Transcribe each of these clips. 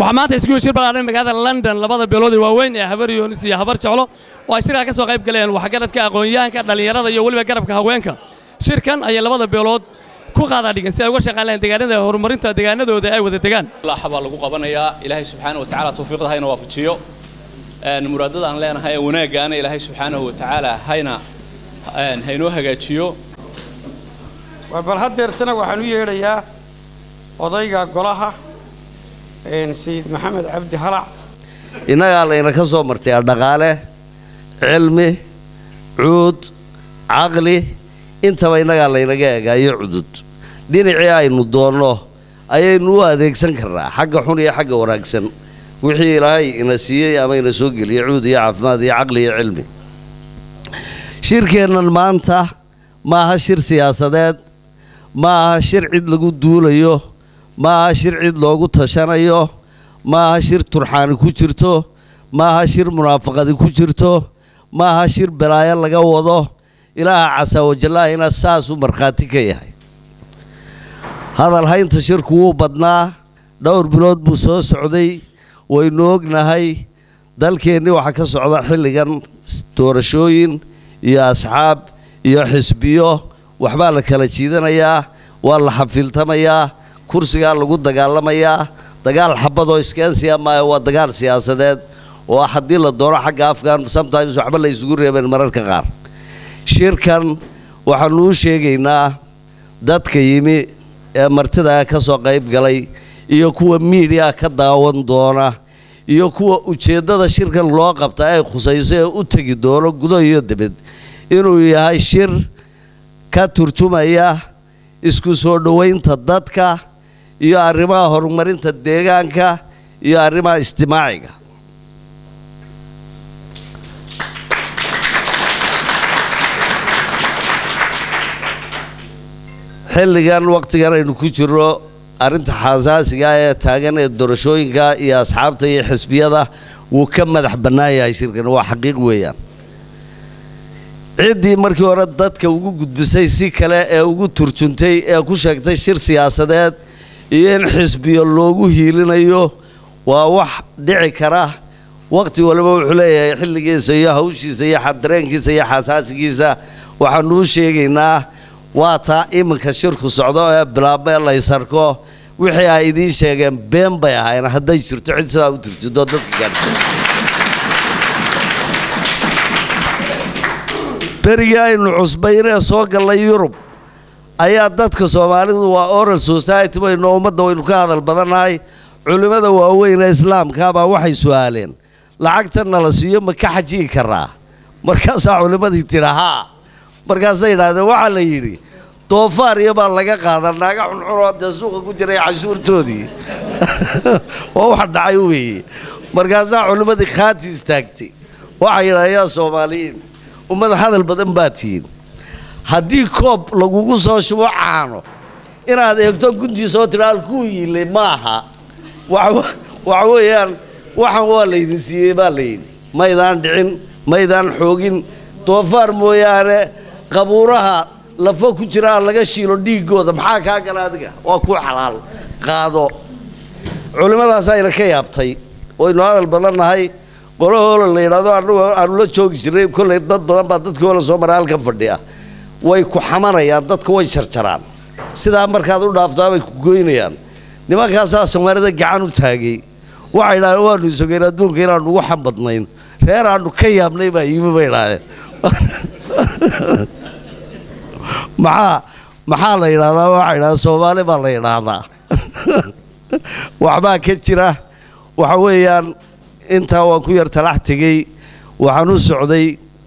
waxaa maanta isku shir ballaaran magaalada london labada beelood ee waaweyn ee habar yoonis iyo habar jeclo oo ay shirkaa ka soo qayb galeen waxgaradka aqoon-yahanka dhallinyarada iyo weliba garabka haweenka shirkan ayay labada beelood ku qaadaa dhigan si ay uga shaqaan lahayn deegaanada horumarinta deegaanadooda ay wada degaan ilaaxa baa lagu qabanayaa ilaahay subxaana wa tacaala tawfiiqda hayna waafajiyo muraadada aan leenahay ee wanaaggaana ilaahay subxaanahu wa tacaala hayna haynoo hagaajiyo bal haddeertana waxaan u yeedhayaa odayga golaha sayid maxamed cabdi halac innagaa layna ka soo martay dhaqaale cilmi cuud caqli intaba innagaa laynaga egaayo cudud dhinacii aynu doonno ayaynu u adeegsan karnaa xagga xun iyo xagga wanaagsan wixii ilaahay ina siiyey ama ina soo geliyey cuud iyo caafimaad iyo caqli iyo cilmi shirkeennan maanta ma aha shir siyaasadeed ma aha shir cid lagu duulayo ma aha shir cid loogu tashanayo ma aha shir turxaani ku jirto ma aha shir munaafaqadi ku jirto ma aha shir balaayo laga wado ilaaha casaawajallahina saasuu markhaati ka yahay hadal haynta shirku wuu badnaa dhowr bilood buu soo socday waynu ognahay dalkeennii waxaa ka socda xilligan doorashooyin iyo asxaab iyo xisbiyo waxbaa la kala jiidanayaa waa la xafiiltamayaa kursigaa lagu dagaalamayaa dagaal xabadoo iskeensiya maayo waa dagaal siyaasadeed oo haddii la doono xagga afgan sometimes waxba la isugu reebeen mararka qaar shirkan waxaanu u sheegaynaa dadka yimi ee martidaa ka soo qayb galay iyo kuwa miidiya ka daawan doona iyo kuwa ujeeddada shirkan loo qabta ay khusayso ee u tegi doono gudo iyo dibad inuu yahay shir ka turjumaya isku soo dhowaynta dadka iyo arrimaha horumarinta deegaanka iyo arrimaha ijtimaaciga xilligan wakhtigan aynu ku jirro arrinta xasaasiga ee taagan ee doorashooyinka iyo asxaabta iyo xisbiyada wuu ka madax bannaan yahay shirkan waa xaqiiq weeyaan ciddii markii hore dadka ugu gudbisay si kale ee ugu turjuntay ee ku sheegtay shir siyaasadeed iyo in xisbiyo loogu hiilinayo waa wax dhici kara wakhti waliba wuxuu leeyahay xilligiisa iyo hawshiisa iyo dareenkiisa iyo xasaasigiisa waxaanu u sheegaynaa waa taa iminka shirku socdo ee bilaabma ee laysarko wixii ay idiin sheegeen been bay ahayn hadday jirto cid sidaa u turjunto dadka gaarsi berigii aynu cusbaynee soo gallay yurub ayaa dadka soomaalidu waa oral society baynu ummadda waynu ka hadal badannahay culimmada waaweyn ee islaamkaabaa waxay su-aaleen lacagta nala siiyo ma ka xajiyi karaa markaasaa culimmadii tidha haa markaasay yidhaahdeen waxaa la yidhi doofaar iyo baa laga qaadaa naaga xunxunoo dee suuqa ku jiray cashuurtoodii waa wax dhacay weeye markaasaa culimmadii khaati istaagtay waxay yidhahdeen yaa soomaaliyiin ummad hadal badan baa tihiin haddii koob lagugu soo shubo caano inaad eegto guntiisa oo tidha halkuu yiilay maaha waxa weeyaan waxan waa laydin siiyey baa layidhi maydaan dhicin maydaan xoogin doofaar mooyaane qabuuraha lafo ku jiraa laga shiilo dhiiggooda maxaa kaa gala adiga waa ku xalaal qaado culimmadaasaayna ka yaabtay waynu hadal badannahay qolahoola la yidhahdo annagu aanu la joogi jirnay kolley dad badan baa dadkii hoola soo maray halkan fadhiya way ku xamanayaan dadka way jarjaraan sidaa markaad u dhaaftaa bay ku goynayaan nimankaasaa soomaalida gacan u taagay waxay idhahdeen waanu isogeen adduunka inaanu ugu xambadnayn reer aanu ka yaabnay baa yimi bay idhahdeen maxaa maxaa la yidhahdaa waxaa yidhahdaa soomaali baa la yidhaahdaa waxbaa ka jira waxa weeyaan intaa waan ku yar talax tegey waxaan u socday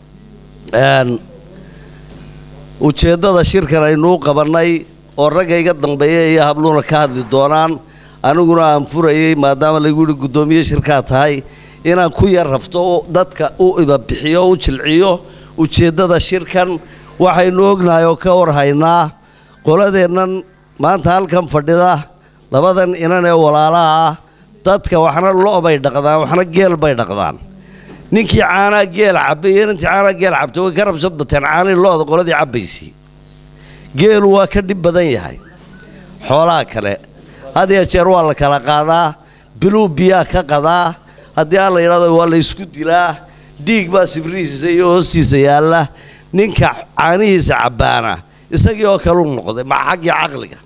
ujeeddada shirkan aynuu qabannay oo ragga iga dambeeya iyo habluuna ka hadli doonaan aniguna aan furayey maadaama lagu yihi guddoomiye shirkaa tahay inaan ku yar rafto dadka u ibabixiyo u jilciyo ujeeddada shirkan waxaynu ognahay oo ka warhaynaa qoladeennan maanta halkan fadhida labadan inan ee walaalaha ah dadka waxna lo' bay dhaqdaan waxna geel bay dhaqdaan ninkii caanaa geel cabbay iyo inantii caanaa geel cabtay way ka rabshad bateen caanii lo'da qoladii cabbaysay geelu waa ka dhib badan yahay xoolaha kale had iyo jeer waa la kala qaadaa biluu biyaa ka qadaa haddii aan la yidhahdo waa la isku dilaa dhiig baa sibrihiisa iyo hoostiisa yaalla ninka caanihiisa cabbaana isagii oo kaleu noqday ma xaggii caqliga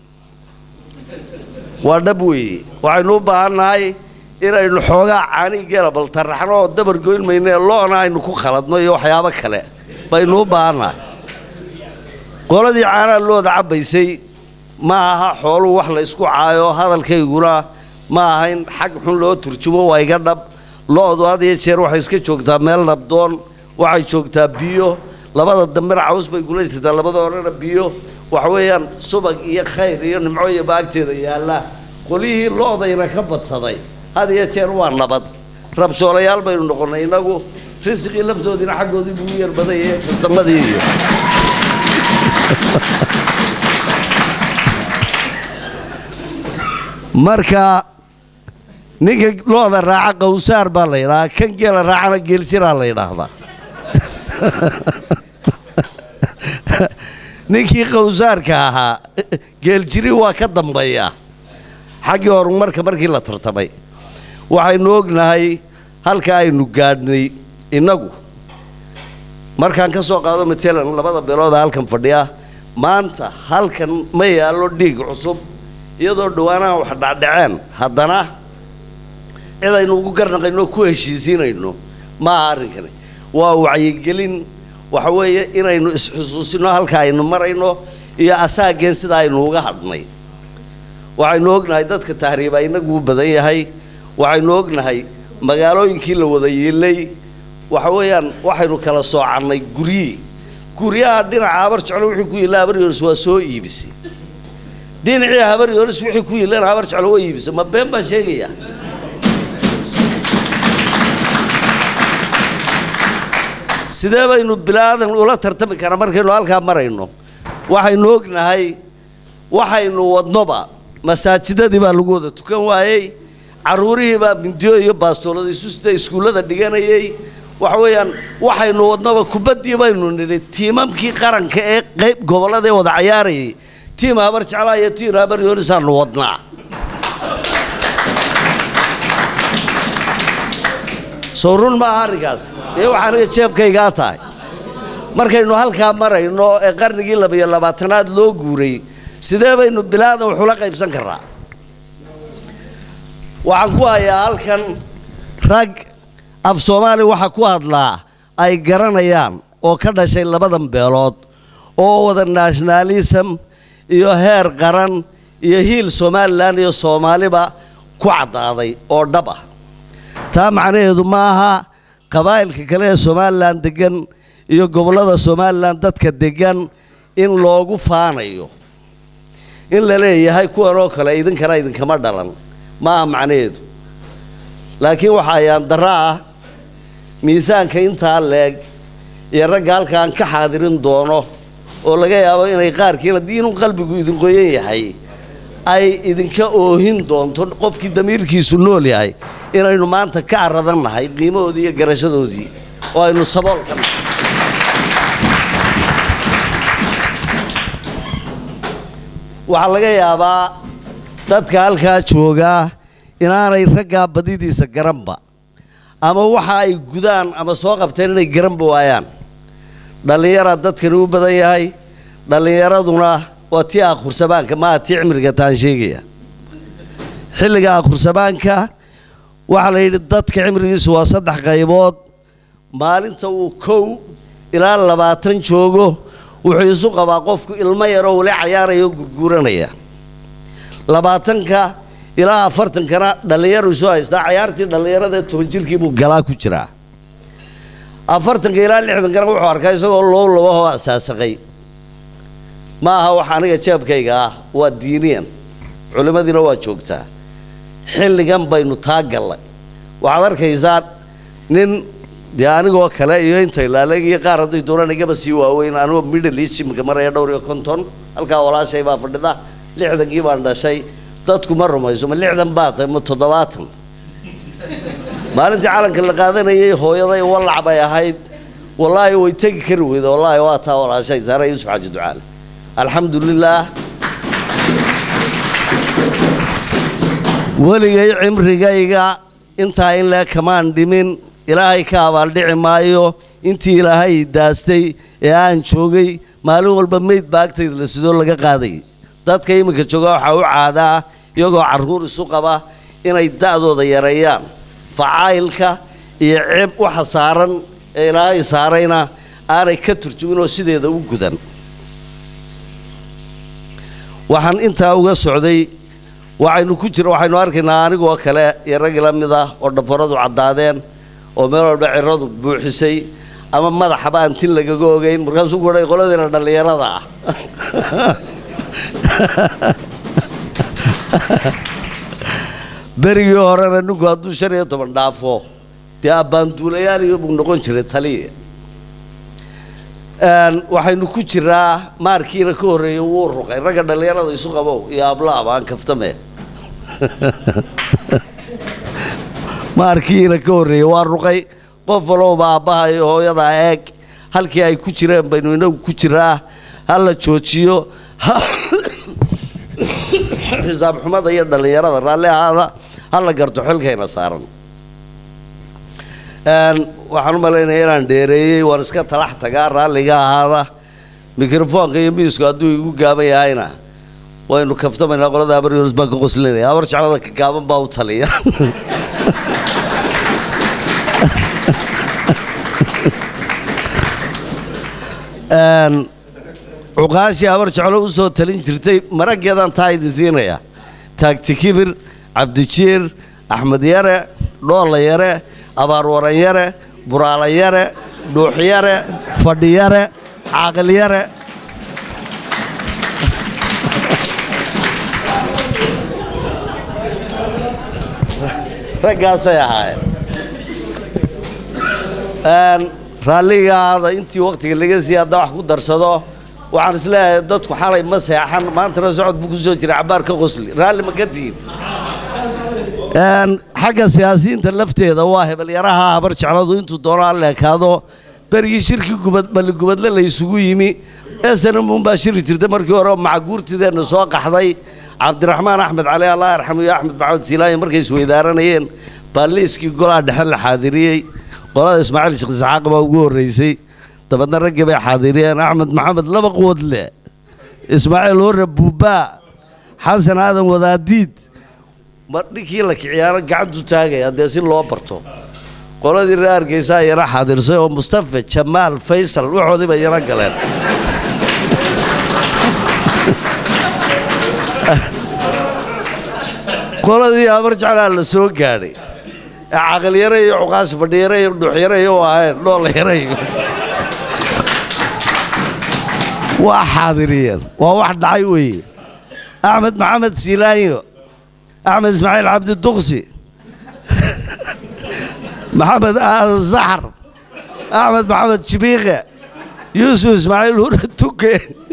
waa dhab weeye waxaynu u baahannahay inaynu xoogaa caanii geela bal taraxno oo dabar goyn mayno ee lo'na aynu ku khaladno iyo waxyaabo kale baynu u baahannahay qoladii caanaha looda cabbaysay ma aha xooluhu wax la ysku caayo hadalkayguna ma aha in xag xun loo turjumo waa iga dhab lo-du had iyo jeer waxay iska joogtaa meel nabdoon waxay joogtaa biyo labada dambena caws bay gulaysataa labada horena biyo waxa weeyaan subag iyo khayr iyo nimco iyo baagteeda yaalla qolyihii lo-dayna ka badsaday had iyo jeer waa nabad rabshoolayaal baynu noqonnay innagu risiqii laftoodiina xaggoodii buu u yar badaya kastamadii iyo marka ninka looda raaca qawsaar baa la yidhahaa kan geela raacana geeljiraa la yidhaahdaa ninkii qawsaarka ahaa geeljiri waa ka dambeeyaa xaggii horumarka markii la tartamay waxaynu ognahay halka aynu gaadhnay innagu markaan ka soo qaado matalan labada beelooda halkan fadhiya maanta halkan ma yaallo dhiig cusub iyadoo dhowaanaha wax dhacdhaceen haddana cid aynu ugu garnaqayno ku heshiisiinayno ma aha arrinkani waa wacyigelin waxa weeye inaynu isxusuusino halka aynu marayno iyo asaageen sida aynu uga hadhnay waxaynu ognahay dadka tahriiba inagu u badan yahay waxaynu ognahay magaalooyinkii la wada yiilay waxa weeyaan waxaynu kala soocannay guryi guryaha dhinaca habar jeclo wixii ku yiilla habar yoris waa soo iibisay dhinacii habar yoris wixii ku yiillana habar jeclo waa iibisay ma been baan sheegayaa sidee baynu bilaadan ula tartami karaa markaynu halkaa marayno waxaynu ognahay waxaynu wadnoba masaajidadii baa lagu wada tukan waayey caruurihii baa mindiyo iyo baastoolada isu sida iskuullada dhiganayay waxa weeyaan waxaynu wadnoba kubaddii baynu nidhi tiimamkii qaranka ee qayb gobollada ee wada cayaarayay tiim habar jeclaa iyo tiim habar yoorisaanu wadnaa soo run maaha arrinkaas ee waxa aniga jeebkaygaa tahay markaynu halkaa marayno ee qarnigii labiyo labaatanaad loo guuray sidee baynu bilaadan waxula qaybsan karraa waxaan ku hayaa halkan rag af soomaali waxa ku hadlaa ay garanayaan oo ka dhashay labadan beelood oo wada nationalism iyo heer qaran iyo hiil somalilan iyo soomaaliba ku caddaaday oo dhab ah taa macnaheedu ma aha qabaa'ilka kale ee somalilan deggan iyo gobollada somalilan dadka deggan in loogu faanayo in la leeyahay kuwan oo kale idinkana idinkama dhalan ma aha macnaheedu laakiin waxa ayaan darro ah miisaanka intaa leeg iyo ragga halkaan ka xaadirin doono oo laga yaabo inay qaarkiin haddii inuu qalbigu idin qoyan yahay ay idinka oohin doonto qofkii damiirkiisu nool yahay inaynu maanta ka caradan nahay qiimahoodii iyo garashadoodii oo aynu saboolka nahay waxaa laga yaabaa dadka halkaa joogaa inaanay raggaa badidiisa garanba ama waxa ay gudaan ama soo qabteen inay garanba waayaan dhallinyaraa dadkani u badan yahay dhallinyaraduna waa tii akhursabaanka maaha tii cimriga taan sheegaya xilliga akhursabaanka waxaa la yidhi dadka cimrigiisu waa saddex qaybood maalinta uu kow ilaa labaatan joogo wuxuu isu qabaa qofku ilmo yaroo wali cayaaraya oo gurguuranaya labaatanka ilaa afartankana dhallinyaru isu haystaa cayaartii dhallinyarada toban jirkii buu galaa ku jiraa afartanka ilaa lixdankana wuxuu arkaa isagoo loo labahoo asaasaqay ma aha wax aniga jeebkayga ah waa diiniyan culimmadiina waa joogtaa xilligan baynu taa gallay waxaad arkaysaa nin dee anigoo kale iyo inta ilaaleeg iyo qaar hadday doonaan igaba sii waaweyn anigoo middle east imika maraya dhowr iyo konton halkaa walaashay baa fadhida lixdankii baan dhashay dadku ma rumayso ma lixdan baa tahay ma toddobaatan maalintii calanka la qaadanayay hooyaday wallac bay ahayd wallaahi way tegi kari weyda wallaahi waa taa walaashay saare yuusuf xaaji ducaale alxamdu lilaah weligay cimrigayga intaa in lee kamaan dhimin ilaahay ka abaaldhici maayo intii ilaahay daastay ee aan joogay maalin walba meyd baa agtayda la sidoo laga qaaday dadka iminka jooga waxaa u caadaa iyagoo carruur isu qaba inay da'dooda yareeyaan facaayilka iyo ceeb waxa saaran ee ilaahay saarayna aanay ka turjumin oo sideeda u gudan waxaan intaa uga socday waxaynu ku jira waxaynu arkaynaa anigoo kale iyo rag la mid ah oo dhafaradu caddaadeen oo meel walba ciradu buuxisay ama madaxaba aan tin lagaga ogeyn markaasuu kuhay qoladiina dhallinyarada ah berigii horena ninku hadduu shan iyo toban dhaafo dee abbaanduulayaal iyo buu noqon jiray taliya waxaynu ku jiraa maarkiina ka horreeyay wuu ruqay ragga dhallinyarada isu qabow iyo ablaaba aan kaftame maarkiina ka horreeyey waa ruqay qof walowba aabbaha iyo hooyadaa eeg halkii ay ku jireen baynu inagu ku jiraa ha la joojiyo xisaab xumada iyo dhallinyarada raalli ahaada ha la garto xilkayna saaran waxaan u malaynaya inaan dheereeyey waan iska talax tagaa raalliga ahaada mikrofoonka iyo miisku hadduu igu gaaban yahayna waynu kaftamaynaa qolada abaryors baan ka qoslinaya abar jeclada ka gaaban baa u taliya cuqaashii habar jeclo u soo talin jirtay maraggeedaan taa idin siinaya taagti kibir cabdijiir axmed yare dhoolla yare abaarwaran yare buraala yare dhuux yare fadhi yare caaqil yare raggaasay ahaayeen raalligaada intii waktiga laga siiyey haddaa wax ku darsado waxaan isleeyahay dadku xalay ma seexan maantana socod buu ku soo jira cabaar ka qosli raalli ma ka tihin xagga siyaasiyiinta lafteeda waa hebalyaraha habar jecladu intuu doono ha leekaado berigii shirki gubad balligubadle la isugu yimi esanamum baa shiri jirtay markii hore macaguurtideenna soo qaxday cabdiraxmaan axmed cali allah yarxamu iyo axmed maxamed siilaayo markay isweydaaranayeen baa liiskii golaa dhexe la xaadiriyey qolada ismaaciil sheekh isxaaq baa ugu horreysay dabeedna raggii bay xaadiriyeen axmed maxamed laba quwad leh ismaaciil hore buubaa xasan aadan wadaadiid ma dhinkii la kiciyaano gacantu taagaya dee si loo barto qoladii reer hargeysa ayana xaadirsay oo mustafa jamaal faysal waxoodii bay yana galeen qoladii habar jeclaa la soo gaadhay ee caqalyare iyo cuqaas fadhiyare iyo dhuuxyare iyo u ahayn dhoolayare iyo waa xaadiriyeen waa wax dhacay weeye axmed maxamed siilaanyo axmed ismaaciil cabdi duqsi maxamed aadan saxar axmed maxamed jibiiqe yuusuf ismaaciil hure tuke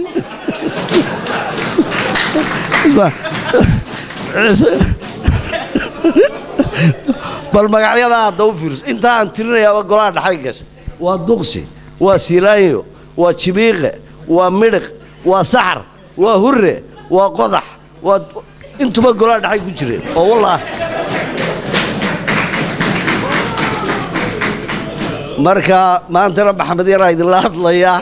bal magacyada hadda u fiirso intaa aan tirinayaaba golaha dhaxay gashay waa duqsi waa siilaanyo waa jibiiqe waa midhiq waa saxar waa hure waa qodax waa intuba golaha dhaxay ku jireen oo wallaahi marka maantana maxamed yaraa idinla hadlayaa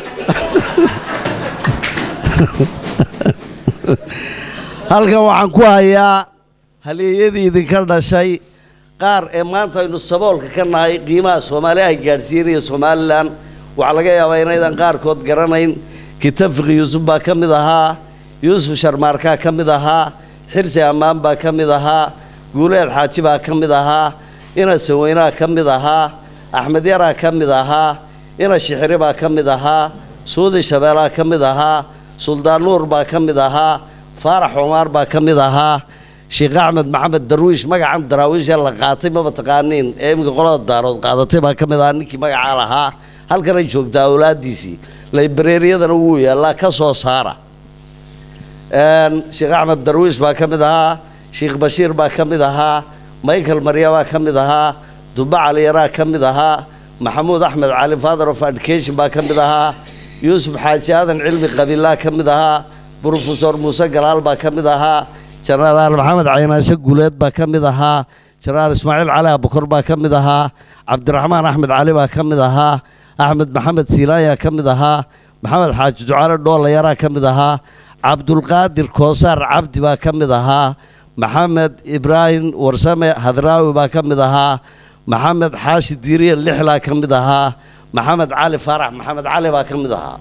halkan waxaan ku hayaa haleeyadii idinka dhashay qaar ee maanta aynu saboolka ka nahay qiimaha soomaali ay gaadhsiinaya somalilan waxaa laga yaabaa inaydan qaarkood garanayn kitafiqi yuusuf baa ka mid ahaa yuusuf sharmaarkaa ka mid ahaa xirsi ammaan baa ka mid ahaa guuleed xaaji baa ka mid ahaa ina saweynaa ka mid ahaa axmed yaraa ka mid ahaa ina shixiri baa ka mid ahaa suudi shabeelaa ka mid ahaa suldaan nuur baa ka mid ahaa faarax cumaar baa ka mid ahaa sheekh axmed maxamed darwiish magacan daraawiishee la qaatay maba taqaaniin ee iminka qolada daarood qaadatay baa ka mid ahaa ninkii magacaa lahaa halkanay joogtaa awlaadiisii laybareeriyadana wuu yaallaa ka soo saara sheekh axmed darwiish baa ka mid ahaa sheekh bashiir baa ka mid ahaa michael marya baa ka mid ahaa duba caliyaraa ka mid ahaa maxamuud axmed cali father of education baa ka mid ahaa yuusuf xaaji aadan cilmi qabiilaa ka mid ahaa brofesor muuse galaal baa ka mid ahaa jenaraal maxamed caynaashe guuleed baa ka mid ahaa jenaraal ismaaciil cali abukor baa ka mid ahaa cabdiraxmaan axmed cali baa ka mid ahaa axmed maxamed siilaayaa ka mid ahaa maxamed xaaji ducaale dhoolayaraa ka mid ahaa cabdulqaadir koosaar cabdi baa ka mid ahaa maxamed ibraahim warsame hadraawi baa ka mid ahaa maxamed xaashi diiriye lixlaa ka mid ahaa maxamed cali faarax maxamed cali baa ka mid ahaa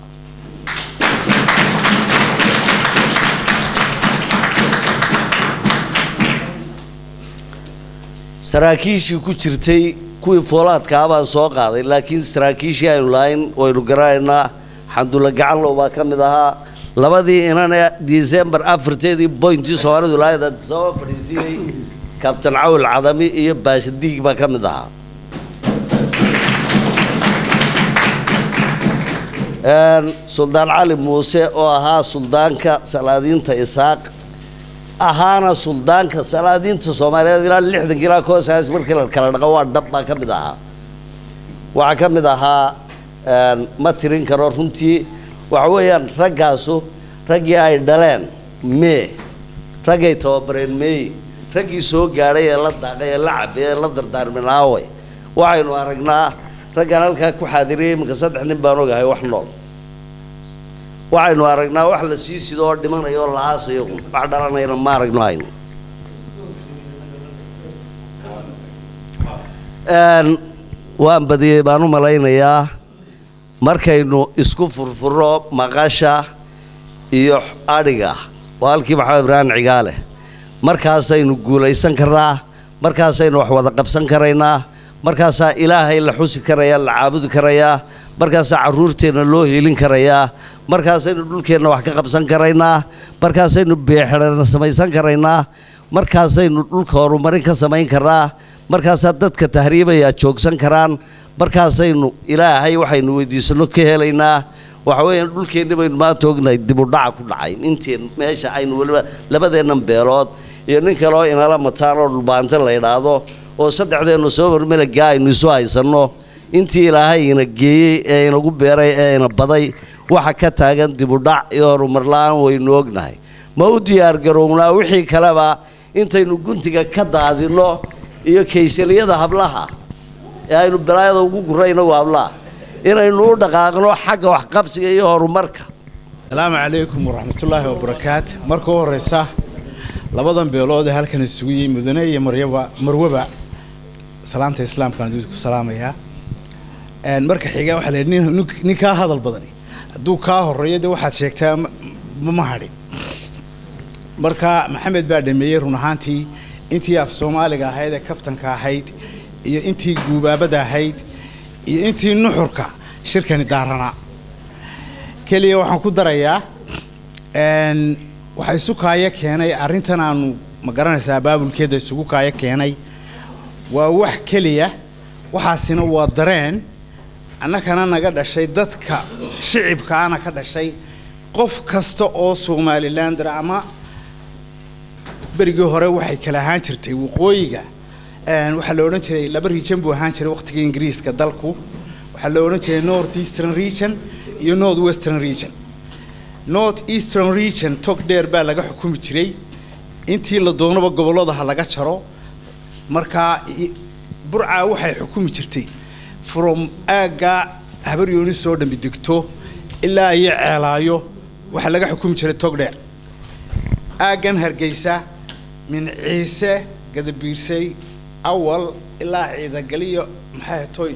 saraakiishii ku jirtay kuwii foolaadkaa baan soo qaaday laakiin saraakiishii aynu lahayn waynu garanaynaa xamdulla gacanlow baa ka mid ahaa labadii inane disembar afarteedii boyntii soomaalidu lahayd soo fadhiisiinay kabtan cawil cadami iyo baashadiig baa ka mid ahaa suldaan cali muuse oo ahaa suldaanka salaadiinta isaaq ahaana suldaanka salaadiinta soomaaliyeed ilaa lixdanka ilaa koosaas markii la kala dhaqo waa dhab baa ka mid ahaa waxaa ka mid ahaa ma tirin karo runtii waxa weeyaan raggaasu raggii ay dhaleen mee raggay tababareen meey raggii soo gaadhay ee la daaqay ee la cabay ee la dardaarmin aaway waxaynu aragnaa raggaan halkaa ku xaadiriyey iminka saddex nin baan ogahay wax nool waxaynu aragnaa wax la sii sido oo dhimanayo oo la aasayo wax dhalanayna ma aragno hayno waan badiyey baan u malaynayaa markaynu isku furfuro maqasha iyo adhiga waa halkii maxamed ibraahim cigaale markaasaynu guulaysan karnaa markaasaynu wax wada qabsan karaynaa markaasaa ilaahay la xusi karayaa la caabudi karayaa markaasaa carruurteenna loo hiilin karayaa markaasaynu dhulkeenna wax ka qabsan karaynaa markaasaynu beexerana samaysan karaynaa markaasaynu dhulka horumarin ka samayn karnaa markaasaa dadka tahriibayaa joogsan karaan markaasaynu ilaahay waxaynu weydiisano ka helaynaa waxa weeyaan dhulkeenni baynu maanta ognahay dibudhaca ku dhacay inteen meesha aynu weliba labadeennan beelood iyo nin kaleo inala mataan oo dhulbaante la idhaahdo oo saddexdeennu soo marmelagaa aynu isu haysanno intii ilaahay ina geeyey ee inagu beeray ee ina baday waxa ka taagan dibudhac iyo horumarla-aan waynu ognahay ma u diyaargarownaa wixii kaleba intaynu guntiga ka daadinno iyo kaysaliyada hablaha ee aynu balaayada ugu gurra inagu hablaha inaynu u dhaqaaqno xagga waxqabsiga iyo horumarka asalaamu calaykum waraxmatullaahi wabarakaat marka u horeysa labadan beelood ee halkan isugu yihi mudane iyo maryaba marwaba salaamta islaamkaan did ku salaamayaa marka xiga waxaa la nin nin kaa hadal badani hadduu kaa horeeyo dee waxaad sheegtaa ma hadhin marka maxamed baa dhameeyey run ahaantii intii af soomaaliga ahayd ee kaftanka ahayd iyo intii guubaabada ahayd iyo intii nuxurka shirkani daaranaa keliya waxaan ku darayaa waxaa isu kaaya keenay arrintan aanu ma garanaysaa baabulkeeda isugu kaaya keenay waa wax keliya waxaasina waa dareen annakana naga dhashay dadka shicibkaana ka dhashay qof kasta oo somalilander ama berigii hore waxay kala ahaan jirtay waqooyiga waxaa la odhan jiray laba region buu ahaan jiray waqtiga ingiriiska dalku waxaa la odhan jiray north eastern region iyo north western region north eastern region tog dheer baa laga xukumi jiray intii la doonaba gobollada ha laga jaro markaa burcaa waxay xukumi jirtay from aagga habaryoonis soo dhambi degto ilaa iyo ceelaayo waxaa laga xukumi jiray tog dheer aaggan hargeysa min ciise gadabiirsay awal ilaa ciidagaliyo maxay toy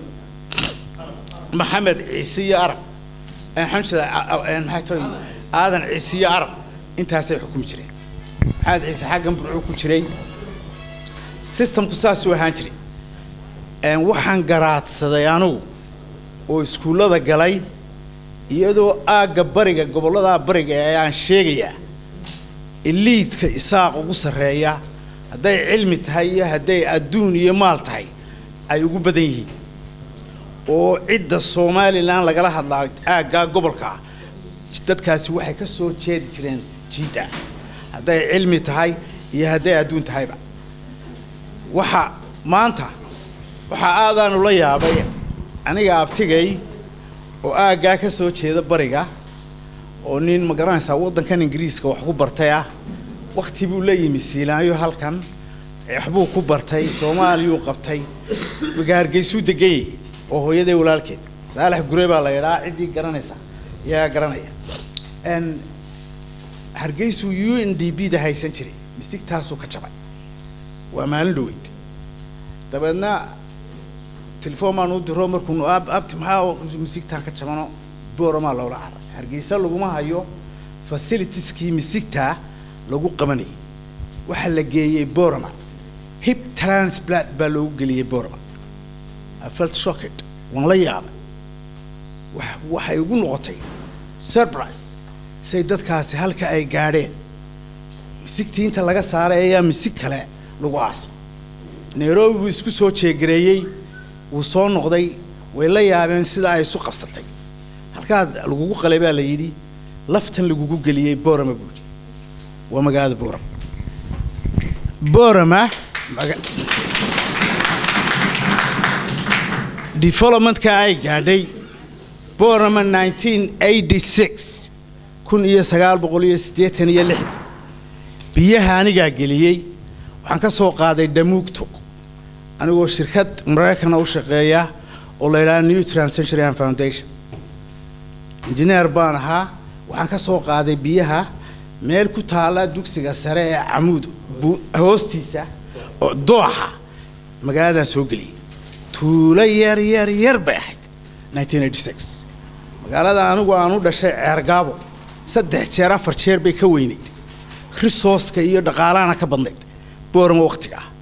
maxamed ciise iyo arab xamsada maxay toy aadan ciise iyo arab intaasay xukumi jireen maxamed ciise xaggan burcuu ku jiray systemku saasuu ahaan jiray waxaan garaadsaday anugu oo iskuullada galay iyadoo aagga bariga gobolladaa bariga ee aan sheegayaa iliidka isaaq ugu sarreeya hadday cilmi tahay iyo hadday adduun iyo maal tahay ay ugu badan yihiin oo cidda somalilan lagala hadlaa aaggaa gobolka ah dadkaasi waxay ka soo jeedi jireen jiidda hadday cilmi tahay iyo hadday adduun tahayba waxa maanta waxaa aadaanu la yaabay aniga abtigay oo aaggaa ka soo jeeda bariga oo nin ma garanaysaa waddankan ingiriiska wax ku bartay ah wakti buu la yimi siilaanyo halkan waxbuu ku bartay soomaaliyuu qabtay gaargeysuu deganyay oo hooyaday walaalkeed saalax gure baa la yidhaa ciddii garanaysa yaa garanaya n hargeysuu u n d b da haysan jiray misigtaasuu ka jabay waa maalin dhaweyd dabeedna telefoon baan u diro markuunu ab abti maxaa misigtaan ka jabano booramaa loola caray hargeysa laguma hayo facilitieskii misigtaa lagu qabanayay waxaa la geeyey borama hip transplant baa loogu geliyey borama I felt shocked waan la yaabay wax waxay ugu noqotay surprise say dadkaasi halka ay gaadheen misigtii inta laga saaray ayaa misig kale lagu aasay nairobi buu isku soo jeegareeyey wuu soo noqday way la yaabeen sida ay isu qabsatay halkaad lagugu qalay baa la yidhi laftan lagugu geliyey borama buu yidhi waa magaalada borama borama maga- developmentka ay gaadhay borama 1986 kun iyo sagaal boqol iyo siddeetan iyo lixdan biyaha anigaa geliyey waxaan ka soo qaaday dhamuugtog anigoo shirkad maraykana u shaqeeya oo la yidhaha new transcentury foundation injineer baan ahaa waxaan ka soo qaaday biyaha meel ku taala dugsiga sare ee camuud bu- hoostiisa oo dooxa magaaladaan soo geliyey tuulo yar yar yar bay ahayd 1986 magaalada anigu aan u dhashay ceergaabo saddex jeer afar jeer bay ka weynayd risooska iyo dhaqaalahana ka badnayd boorama waqtiga ah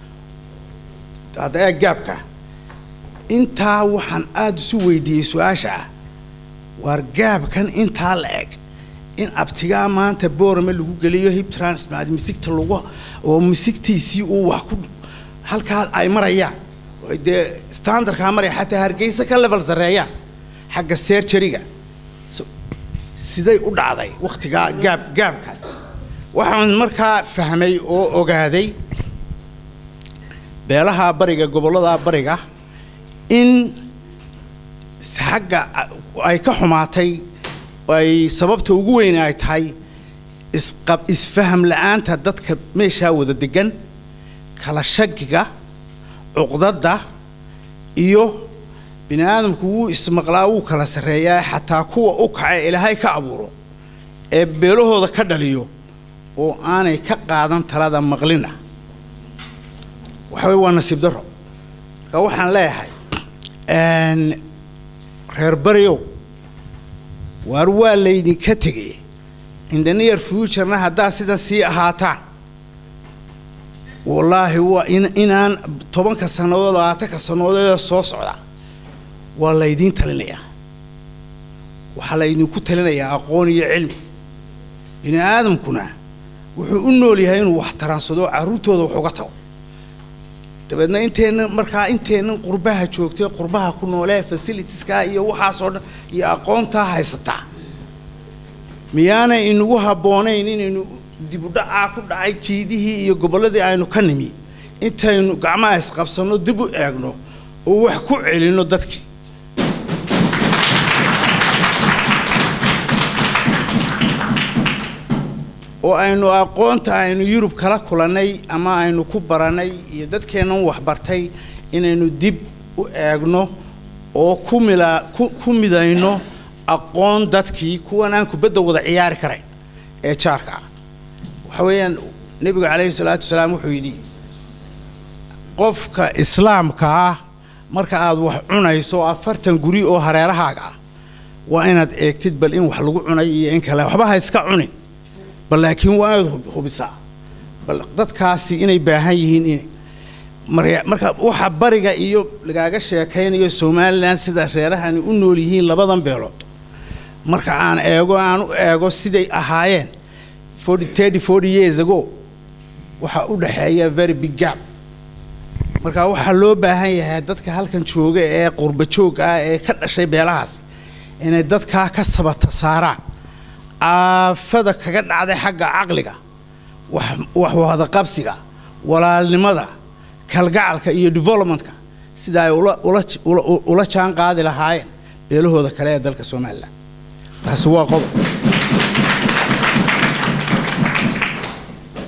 hadda eeg gaabka intaa waxaan aada isu weydiiyey su-aasha ah waar gaabkan intaa la eg in abtigaa maanta boorama lagu geliyo hip transplant misigta lagu oo misigtiisii uu wax ku halkaa ay marayaan oo dee standardkaa maraya xataa hargeysa ka level sarreeyaan xagga serjariga So- siday u dhacday waktigaa gaab gaabkaas waxaan markaa fahmay oo ogaaday beelaha bariga gobollada bariga in xagga ay ka xumaatay ay sababta ugu weyn ay tahay isqab isfaham la-aanta dadka meeshaa wada degan kala shakiga cuqdada iyo bini aadamku wuu ismaqlaa wuu kala sarreeyaa xataa kuwa u kaca ilaahay ka abuuro ee beelahooda ka dhaliyo oo aanay ka qaadan talada maqlina waxa weye waa nasiib darro marka waxaan leeyahay n reer baryow waar waa laydinka tegay in the near futurena haddaad sidan sii ahaataan wallaahi waa in inaan tobanka sannadood labaatanka sannadoodee soo socda waa laydiin talinayaa waxaa laydinku talinayaa aqoon iyo cilmi bini aadamkuna wuxuu u nool yahay inuu wax taransado carruurtooda wax uga tago dabeedna inteenna markaa inteennan qurbaha joogtay qurbaha ku noolee fasilitieska iyo waxaasoo dhan iyo aqoontaa haysataa miyaanay inagu habboonayn inaynu dibudhacaa ku dhacay jiidihii iyo gobolladii aynu ka nimi intaynu gacmaha isqabsanno dib u eegno oo wax ku celinno dadkii oo aynu aqoonta aynu yurub kala kulannay ama aynu ku barannay iyo dadkeennan waxbartay inaynu dib u eegno oo ku mila ku ku midayno aqoon dadkii kuwan aan kubadda wada ciyaari karayn ee jaarka ah waxa weeyaan nebigu calayhi salaatu wasalaam wuxuu yidhi qofka islaamka ah marka aad wax cunayso afartan guri oo hareerahaaga ah waa inaad eegtid bal in wax lagu cunay iyo in kale waxba ha iska cunin bal laakiin waa inaad hub- hubisaa bal dadkaasi inay baahan yihiin in marya- marka waxa bariga iyo lagaaga sheekaynayo somalilan sida reerahani u nool yihiin labadan beelood marka aan eego aan u eego siday ahaayeen forty thirty forty years ago waxaa u dhexeeya very big gap marka waxaa loo baahan yahay dadka halkan jooga ee qurba joog ah ee ka dhashay beelahaasi inay dadkaa ka sabata saaraan aafada kaga dhacday xagga caqliga wax wax wadaqabsiga walaalnimada kalgacalka iyo developmentka sida ay ula ula ula ula jaan qaadi lahaayeen beelahooda kale ee dalka somalilan taasi waa qodob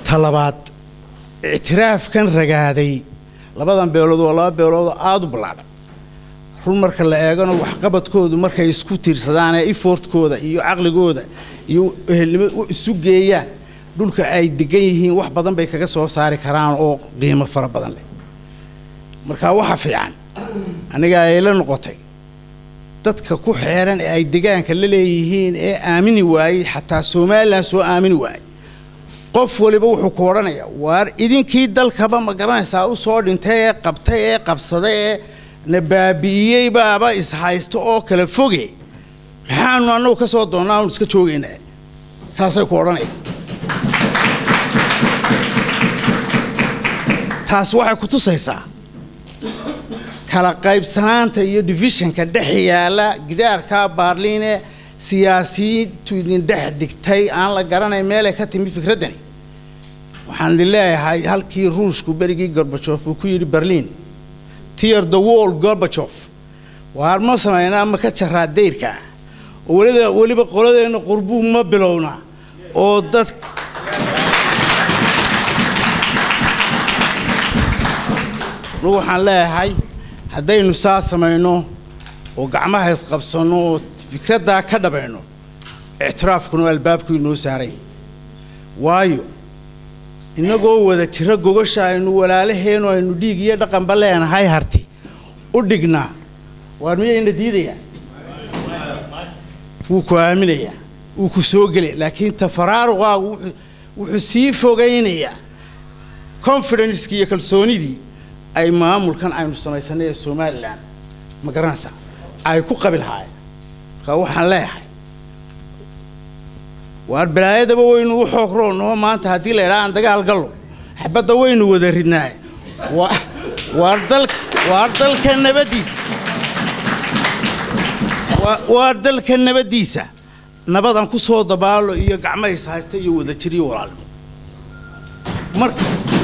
talabaad ictiraafkan ragaaday labadan beelood waa laba beeloodoo aada u ballaadhan run marka la eegano waxqabadkoodu markay isku tiirsadaan ee ifortkooda iyo caqligooda iyo ehelnimo u isu geeyaan dhulka ay degan yihiin wax badan bay kaga soo saari karaan oo qiimo fara badan leh marka waxa fiican aniga ay la noqotay dadka ku xeeran ee ay degaanka la leeyihiin ee aamini waayey xataa somalilan soo aamini waayey qof waliba wuxuu ku odhanayaa waar idinkii dalkaba ma garanaysaa u soo dhintay ee qabtay ee qabsaday ee na baabi'iyey baaba ishaysto oo kala foge maxaanu annagu ka soo doonnaa aanu iska joogaynaa saasay ku odhanayaan taas waxay ku tusaysaa kala qaybsanaanta iyo divishanka dhex yaalla gidaarka baarliine siyaasiyiintu idin dhex dhigtay aan la garanayn meelay ka timi fikraddani waxaan idin leeyahay halkii ruushku berigii gorbajof uu ku yidhi berliin tier the wall gorbajof waar ma samaynaa ma ka jaraa dayrka oo weliba weliba qoladeenna qurbuu ma bilowna oo dad anugu waxaan leeyahay haddaynu saa samayno oo gacmaha isqabsanno oo fikraddaa ka dhabayno ictiraafkuna albaabku inoo saaray waayo innagoo wada jiro gogasha aynu walaalaheennu aynu dhiig iyo dhaqanba leenahay harti u dhignaa waar miyayna diidayaa wuu ku aaminayaa wuu ku soo gelaya laakiin tafaraaruqaagu wuxuu wuxuu sii fogaynayaa confidencekii iyo kalsoonidii ay maamulkan aynu samaysanay ee somalilan ma garanaysaa ay ku qabi lahaayeen marka waxaan leeyahay waar balaayadaba waynu u xoogroono maanta haddii la idhaha aan dagaal gallo xabadda waynu wada ridnaaye waa waar dal waar dalka nabaddiisa waa- waa dalka nabaddiisa nabadan ku soo dabaalo iyo gacmays haysta iyo wadajir iyo walaalnimo marka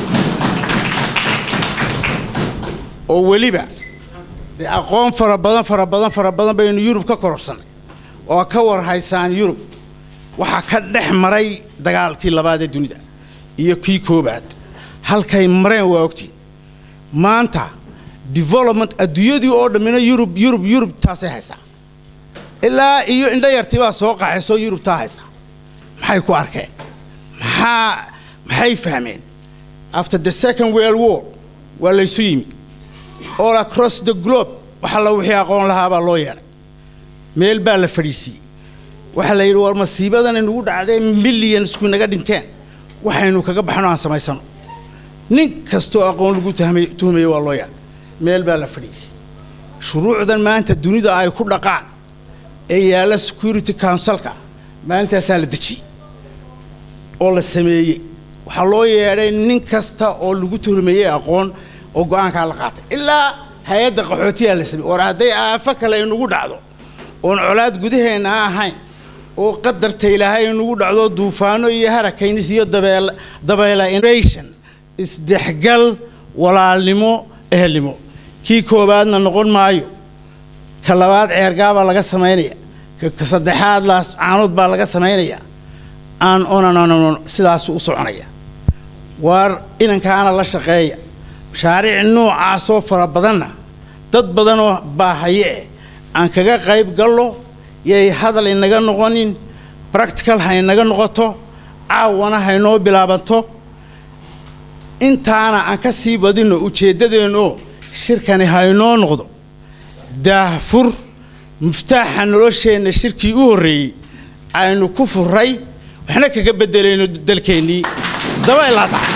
oo weliba dee aqoon fara badan fara badan fara badan baynu yurub ka kororsanay oo ka war haysaan yurub waxaa ka dhex maray dagaalkii labaad ee dunida iyo kii koobaad halkay mareen waa ogtiin maanta development adduunyadii oo dhammina yurub yurub yurub taasay haysaa ilaa iyo indho yartii baa soo qaxaysoo yurub taa haysa maxay ku arkeen maxaa maxay fahmeen after the second world war waa laysu yimi all across the globe wax alla wixii aqoon lahaa baa loo yeedhay meel baa la fadhiisiiyey waxaa la yidhi war masiibadan inugu dhacdee millionsku inaga dhinteen waxaynu kaga baxno aan samaysano nin kastoo aqoon lagu tahmay- tuhmayo waa loo yeedhay meel baa la fadhiisiiyey shuruucdan maanta dunida ay ku dhaqaan ee yaalla security councilka maalintaasaa la dejiyey oo la sameeyey waxaa loo yeedhay nin kasta oo lagu tuhmayey aqoon oo go-aankaa la qaatay ilaa hay-adda qaxootiyaa la sameeyey war hadday aafo kale inugu dhacdo oon colaad gudaheenna ha ahayn oo qadarta ilaahay inugu dhacdo duufaano iyo harakaynis iyo dabeel dabeela innovation isdhexgal walaalnimo ehelnimo kii koowaadna noqon maayo ka labaad ceergaabaa laga samaynaya ka ka saddexaad laas caanood baa laga samaynaya aan onanon sidaasu u soconaya waar inankaana la shaqeeya mashaariic noocaasoo fara badanna dad badanoo baahaye eh aan kaga qayb gallo yay hadal inaga noqonin practical ha inaga noqoto caawana haynoo bilaabanto intaana aan ka sii badinno ujeeddadeenoo shirkani haynoo noqdo daahfur muftaaxa nolosheenna shirkii u horreeyey aynu ku furray waxna kaga beddelayno dalkeennii daba ilaa dhaca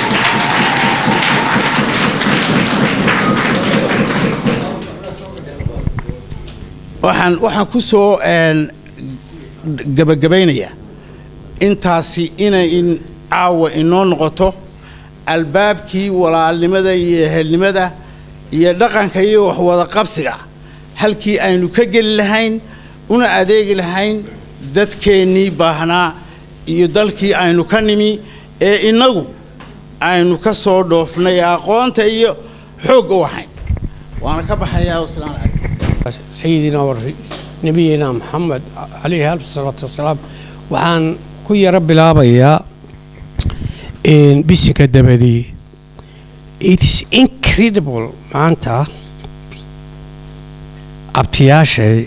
waxaan waxaan ku soo een, gabagabaynayaa intaasi inay in caawa inoo noqoto albaabkii walaalnimada iyo ehelnimada iyo dhaqanka iyo waxwada qabsiga halkii aynu ka geli lahayn una adeegi lahayn dadkeennii baahnaa iyo dalkii aynu ka nimi ee innagu aynu ka soo dhoofnay ee aqoonta iyo xoog u ahayn waana ka baxayaa wasalaamu calaykum سيدنا ونبينا محمد عليه ألف الصلاة والسلام waxaan ku yaro bilaabayaa een, bisinka dabadii it's incredible maanta abtiyaashay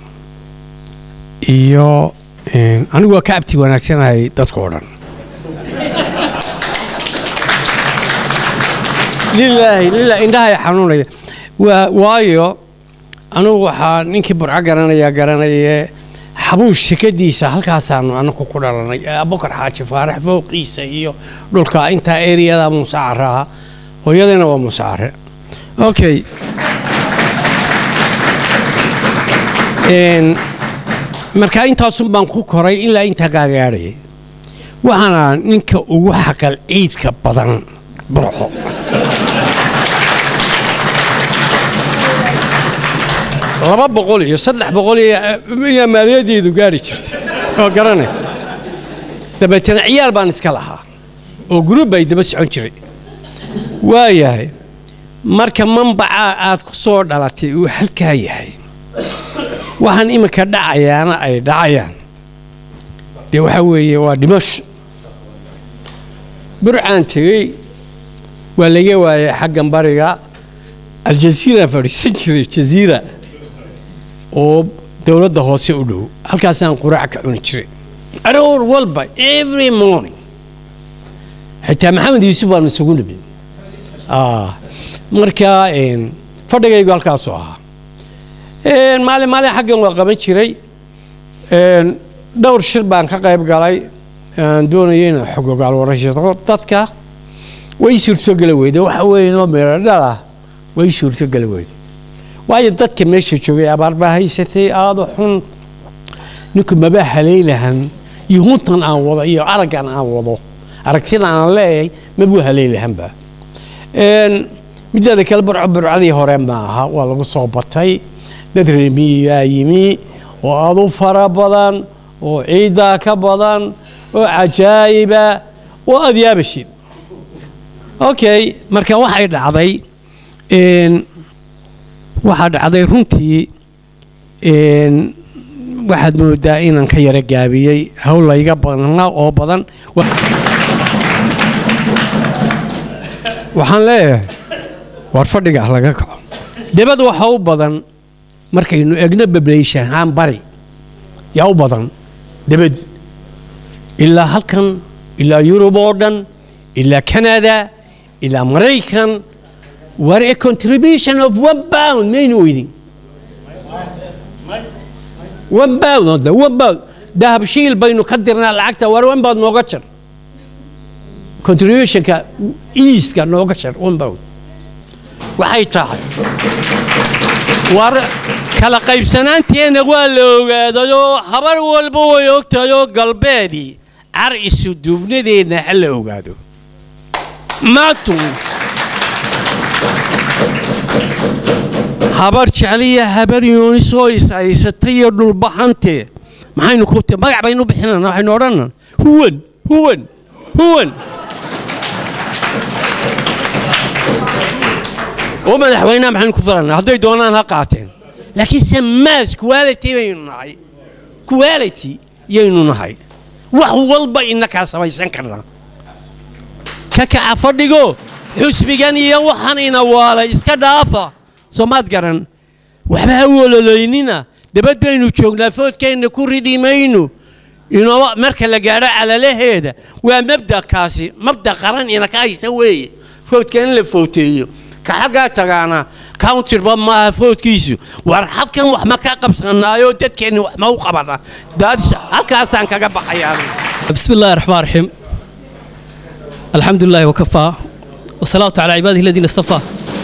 iyo een, anigu waa ka abti wanaagsanahay dadka oo dhan lilaahi lilaahi indhahay xanuunaya waa waayo anigu waxaa ninkii burco garanaya garanaye xabuush shekadiisa halkaasaanu anaku ku dhalanay ee abukar xaaji faarax fowqiisa iyo dhulka intaa eriyada muuse care ah hooyadayna waa muuse care okay Een, marka intaasun baan ku koray ilaa intaa gaagaadhayay waxaana ninka ugu xaqal ciidka badan burco laba boqol iyo saddex boqol iyo iyo maaliyadeedu gaari jirtay oo garanay dabeetana ciyaal baan iska lahaa oo guruub bay daba socon jiray waayahay marka manbaca aad ku soo dhalatay uu halkaa yahay waxaan iminka dhacayaana ay dhacayaan dee waxaa weeye waa dhimasho burcaan tegey waa laga waayay xaggan bariga aljaziira fadhiisan jiray jaziira oo dowladda hoose u dhow halkaasaan quraac ka cuni jiray aroor walba every morning xitaa maxamed yuusuf baanu isugu nimid Ah, marka een, fadhigaygu halkaasuu ahaa Een, maalin maalin xaggan waa qaban jiray Een, dhowr shir baan ka qayb galay aan doonaya inaan xog ogaal warashado dadka way suurtogeli weyde waxa weeye noo meeradhala way suurtogeli weyde waayo dadka meesha joogay abaar baa haysatay aada u xun ninku maba haleylahan iyo huntan aan wado iyo araggan aan wado aragtida aan leeyahay mabuu haleylahanba Een, mideeda kale burco burcadii hore ma aha waa lagu soo batay dad reemiyaa yimi oo aada u fara badan oo ciiddaa ka badan oo cajaa'iba oo aada yaabasid okay marka waxay dhacday een, waxaa dhacday runtii een, waxaad moodaa inaan ka yara gaabiyey hawl layga badnaa oo badan Wa- waxaan leeyahay war fadhiga ah laga kaco debad waxa u badan markaynu egno bableyshan ahaan bari yaa u badan debad ilaa halkan ilaa yurub oo dhan ilaa canada ilaa maraykan war a contribution of one pound maynu weydin one pound hadda one pound dahabshiil baynu ka dirnaa lacagta war one pound nooga jar contributionka eastka nooga jar one pound waxay tahay war kala qaybsanaanteenna waa la ogaadayoo habar walba way ogtahayoo galbeedii car isu duubnadeenna ha la ogaado maatun habar jecliya habar yoonisoo is haysatay iyo dhulbaxantee maxaynu ku magac baynu bixinana waxaynu odhanan huwan huwan huwan oo madaxweynaha maxaynu ku filana hadday doonaan ha qaateen laakiinse maas quality baynu nahay quality yaynu nahay wax walba inakaa samaysan karnaa ka kaca fadhigo xusbigan iyo waxaan ina waalay iska dhaafa soomaad garan waxba ha wololoynina dabad baynu joognaa foodkeenna ku ridi mayno inoo marka la gaadho calalaheeda waa mabdakaasi mabda qaran ina ka haysa weeye foodka in la footeeyo ka xaggaa tagaana countirba maaha foodkiisu war halkan wax ma ka qabsanaayo dadkeenni wax ma u qabana daadis halkaasaan kaga baxayaa بسم الله الرحمن الرحيم الحمد لله وكفى والصلاة على عباده الذين اصطفى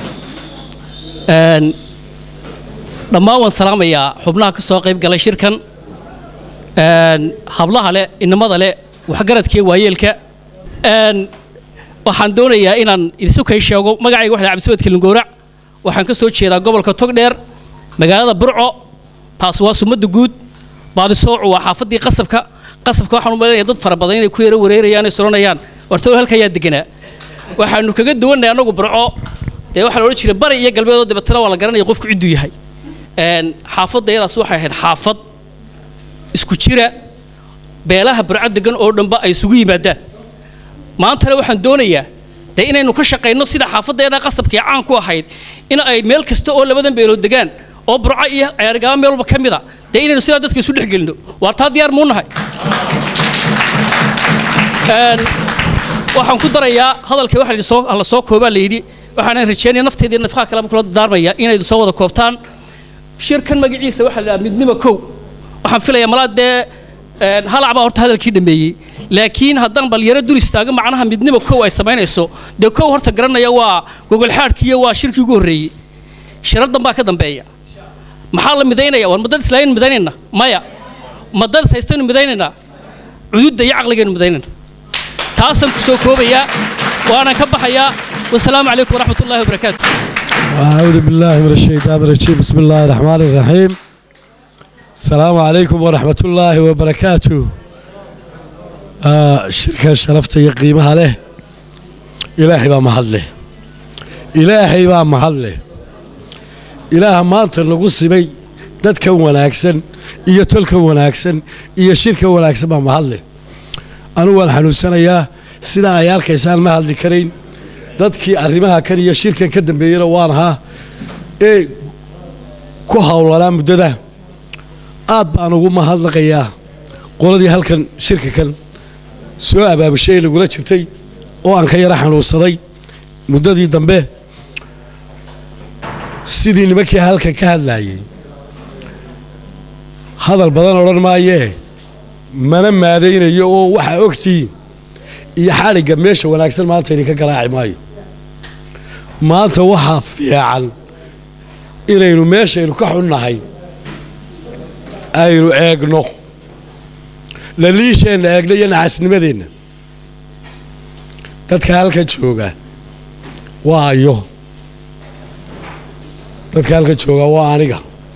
Een, dhammaan waan salaamayaa xubnaha ka soo qayb galay shirkan Een, hablaha leh inamada leh waxgaradkii waayeelka Een, waxaan doonayaa inaan idisu kay sheego magacayga waxa la cabdisamed kilingoorac waxaan ka soo jeedaa gobolka togdheer magaalada burco taas waa sumadda guud baadisoocu waa xaafadii qasabka qasabka waxaan u malaynayaa dad fara badan inay ku yaro wareerayaan ay suranayaan wartoo halka ayaa deganaa waxaanu kaga duwannahay annagu burco dee waxaa la odhan jiray bari iyo galbeedoo dabeetana waa la garanaya qofku cidduu yahay Een, xaafadda iyadaas waxay ahayd xaafad isku jira beelaha burco degan oo dhanba ay isugu yimaadaan maantana waxaan doonayaa dee inaynu ka shaqayno sida xaafaddeeda qasabkii caan ku ahayd in ay meel kasta oo labadan beelood degaan oo burco iyo ceergaaba meel walba ka mid a dee inaynu sidaa dadka isu dhex gelino waa taa diyaar muu nahay Een, waxaan ku darayaa hadalka waxa la soo la soo koobaa la yidhi waxaan rajeynaya nafteeda iyo nafaqaha kaleba kula daarmaya inay soo wada koobtaan shirkan magaciisa waxaa la yidhaha midnimo kow waxaan filayaa malaa dee een, halac baa horta hadalkii dhameeyey laakiin haddaan balyaro dul istaago macnaha midnimo kow ay samaynayso dee kow horta garanaya waa gogolxaadhkiiyo waa shirkii ugu horreeyey shiradan baa ka dambeeya maxaa la midaynaya war madad islaayaynu midaynayna maya madad is haystaynu midaynaynaa cududda iyo caqligaynu midaynayna taasaan ku soo koobayaa waanaan ka baxayaa wasalaamu calaykum waraxmat ullahi wabarakaatu أعوذ بالله من الشيطان الرجيم بسم الله الرحمن الرحيم السلام عليكم ورحمة الله وبركاته آه شركة شرفت قيمها له إلهي بقى محل له إلهي بقى محل له إله ما أنت نقص بي dadka wanaagsan iyo tolka wanaagsan iyo shirka wanaagsan baa mahadle anugu waan xanuunsanayaa sidaa ay arkaysaan ma hadli karayn dadkii arrimaha kan iyo shirkan ka dambeeyena waan ahaa ee ku howlanaa muddada aad baan ugu mahadnaqayaa qoladii halkan shirka kan soo abaabushay ee lagula jirtay oo aan ka yara xanuunsaday muddadii dambe sidii nimankii halkan ka hadlaayay hadal badan odhan maayee mana maadaynayo oo waxaa ogtihiin iyo xadhigga meesha wanaagsan maanta idinka garaaci maayo maanta waxaa fiican inaynu meeshaynu ka xunnahay aynu eegno laliisheenna eegno iyo naxasnimadeenna dadka halkan jooga waa ayo dadka halkan jooga waa aniga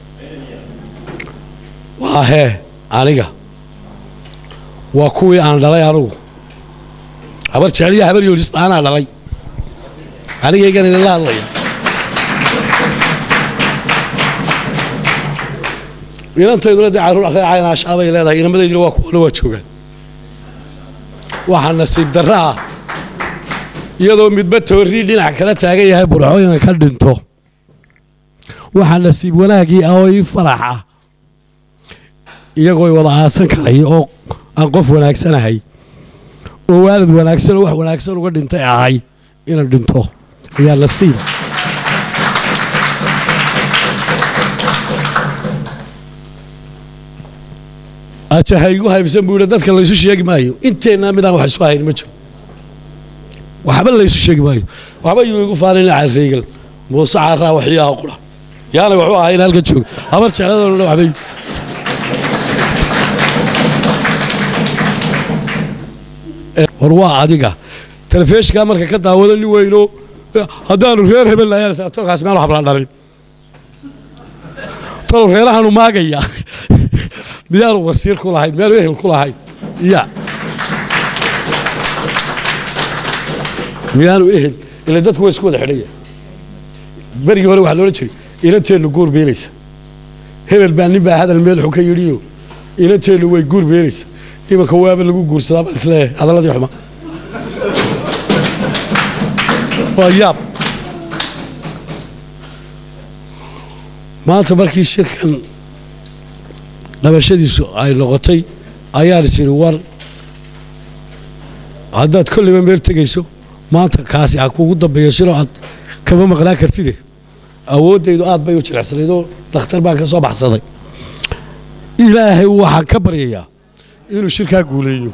waa hee aniga waa kuwii aan dhalay anugu habar jeceliya habar yoolis anaa dhalay anigaygan idinla hadlaya inantayduna dee carruur aqeecayna ashaabay leedahay inamadaydina waa kuwana waa joogaan waxaa nasiib darra ah iyadoo midba toorii dhinac kala taagan yahay burco inaan ka dhinto waxaa nasiib wanaagii ah oo ii farax ah iyagoo wada aasan karay oo aan qof wanaagsanahay oo waalid wanaagsan oo wax wanaagsan uga dhintay ahay inaan dhinto ayaa nasiib ajahaygu haybsan buu yidhi dadka laysu sheegi maayo inteennaa midaan wax isu hayn ma jiro waxba laysu sheegi maayo waxba yuu igu faanin carreegal muuse carraa waxyaha qura yaana waxu ahayn halka jooga habar jecladana waxbay war waa adiga telefishinkaa marka ka daawado nin weyno haddaanu reer hebel nahay tolkaas meel habla dhalin tol reerahaanu maagaya miyaanu wasiir ku lahayn miyaanu ehel ku lahayn ya miyaanu ehel ila dadku waa isku wada xidhaya berigii hore waxaa loola jiray inanteennu guur beelaysa hebel baa nin baa hadal meel xun ka yidhiyo inanteennu way guur beelaysa imanka waaba lagu guursadaa baan isleeyahay hadaladii xuma waa yaab maanta markii shirkan qabashadiisu ay noqotay ayaan is idhi war haddaad kolliba meel tegayso maanta kaasi ha kugu dambeeyo shiroo aad kama maqnaan kartide awooddaydu aad bay u jilicsanayd oo dhakhtar baan ka soo baxsaday ilaahay waxaan ka baryayaa inuu shirkaa guuleeyo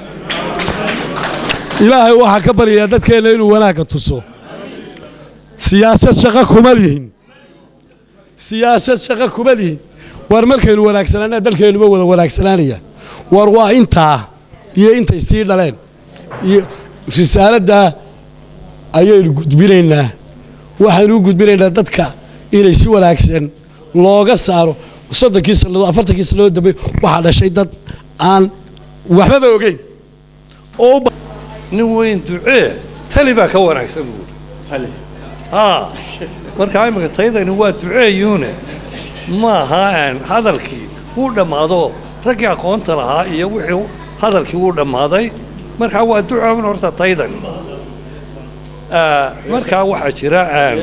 ilaahay waxaan ka baryayaa dadkeenna inuu wanaagga tuso siyaasad shaqo kuma lihin siyaasad shaqo kuma lihin war markaynu wanaagsanaana dalkeennuba wada wanaagsanaanaya war waa intaa iyo intay sii dhaleen iyo risaaladdaa ayaynu gudbinaynaa waxaynu u gudbinaynaa dadka inay si wanaagsan looga saaro soddonkii sannadood afartankii sannadood dambe waxaa dhashay dad aan waxbaba ogeyn oo nin weyn ducee tali baa ka wanaagsan buuri haa marka imika taydani waa duceeyuune ma aha aan hadalkii wuu dhammaado raggii aqoonta lahaa iyo wixii hadalkii wuu dhammaaday markaa waa ducoon horta taydan Ah, markaa waxaa jira aan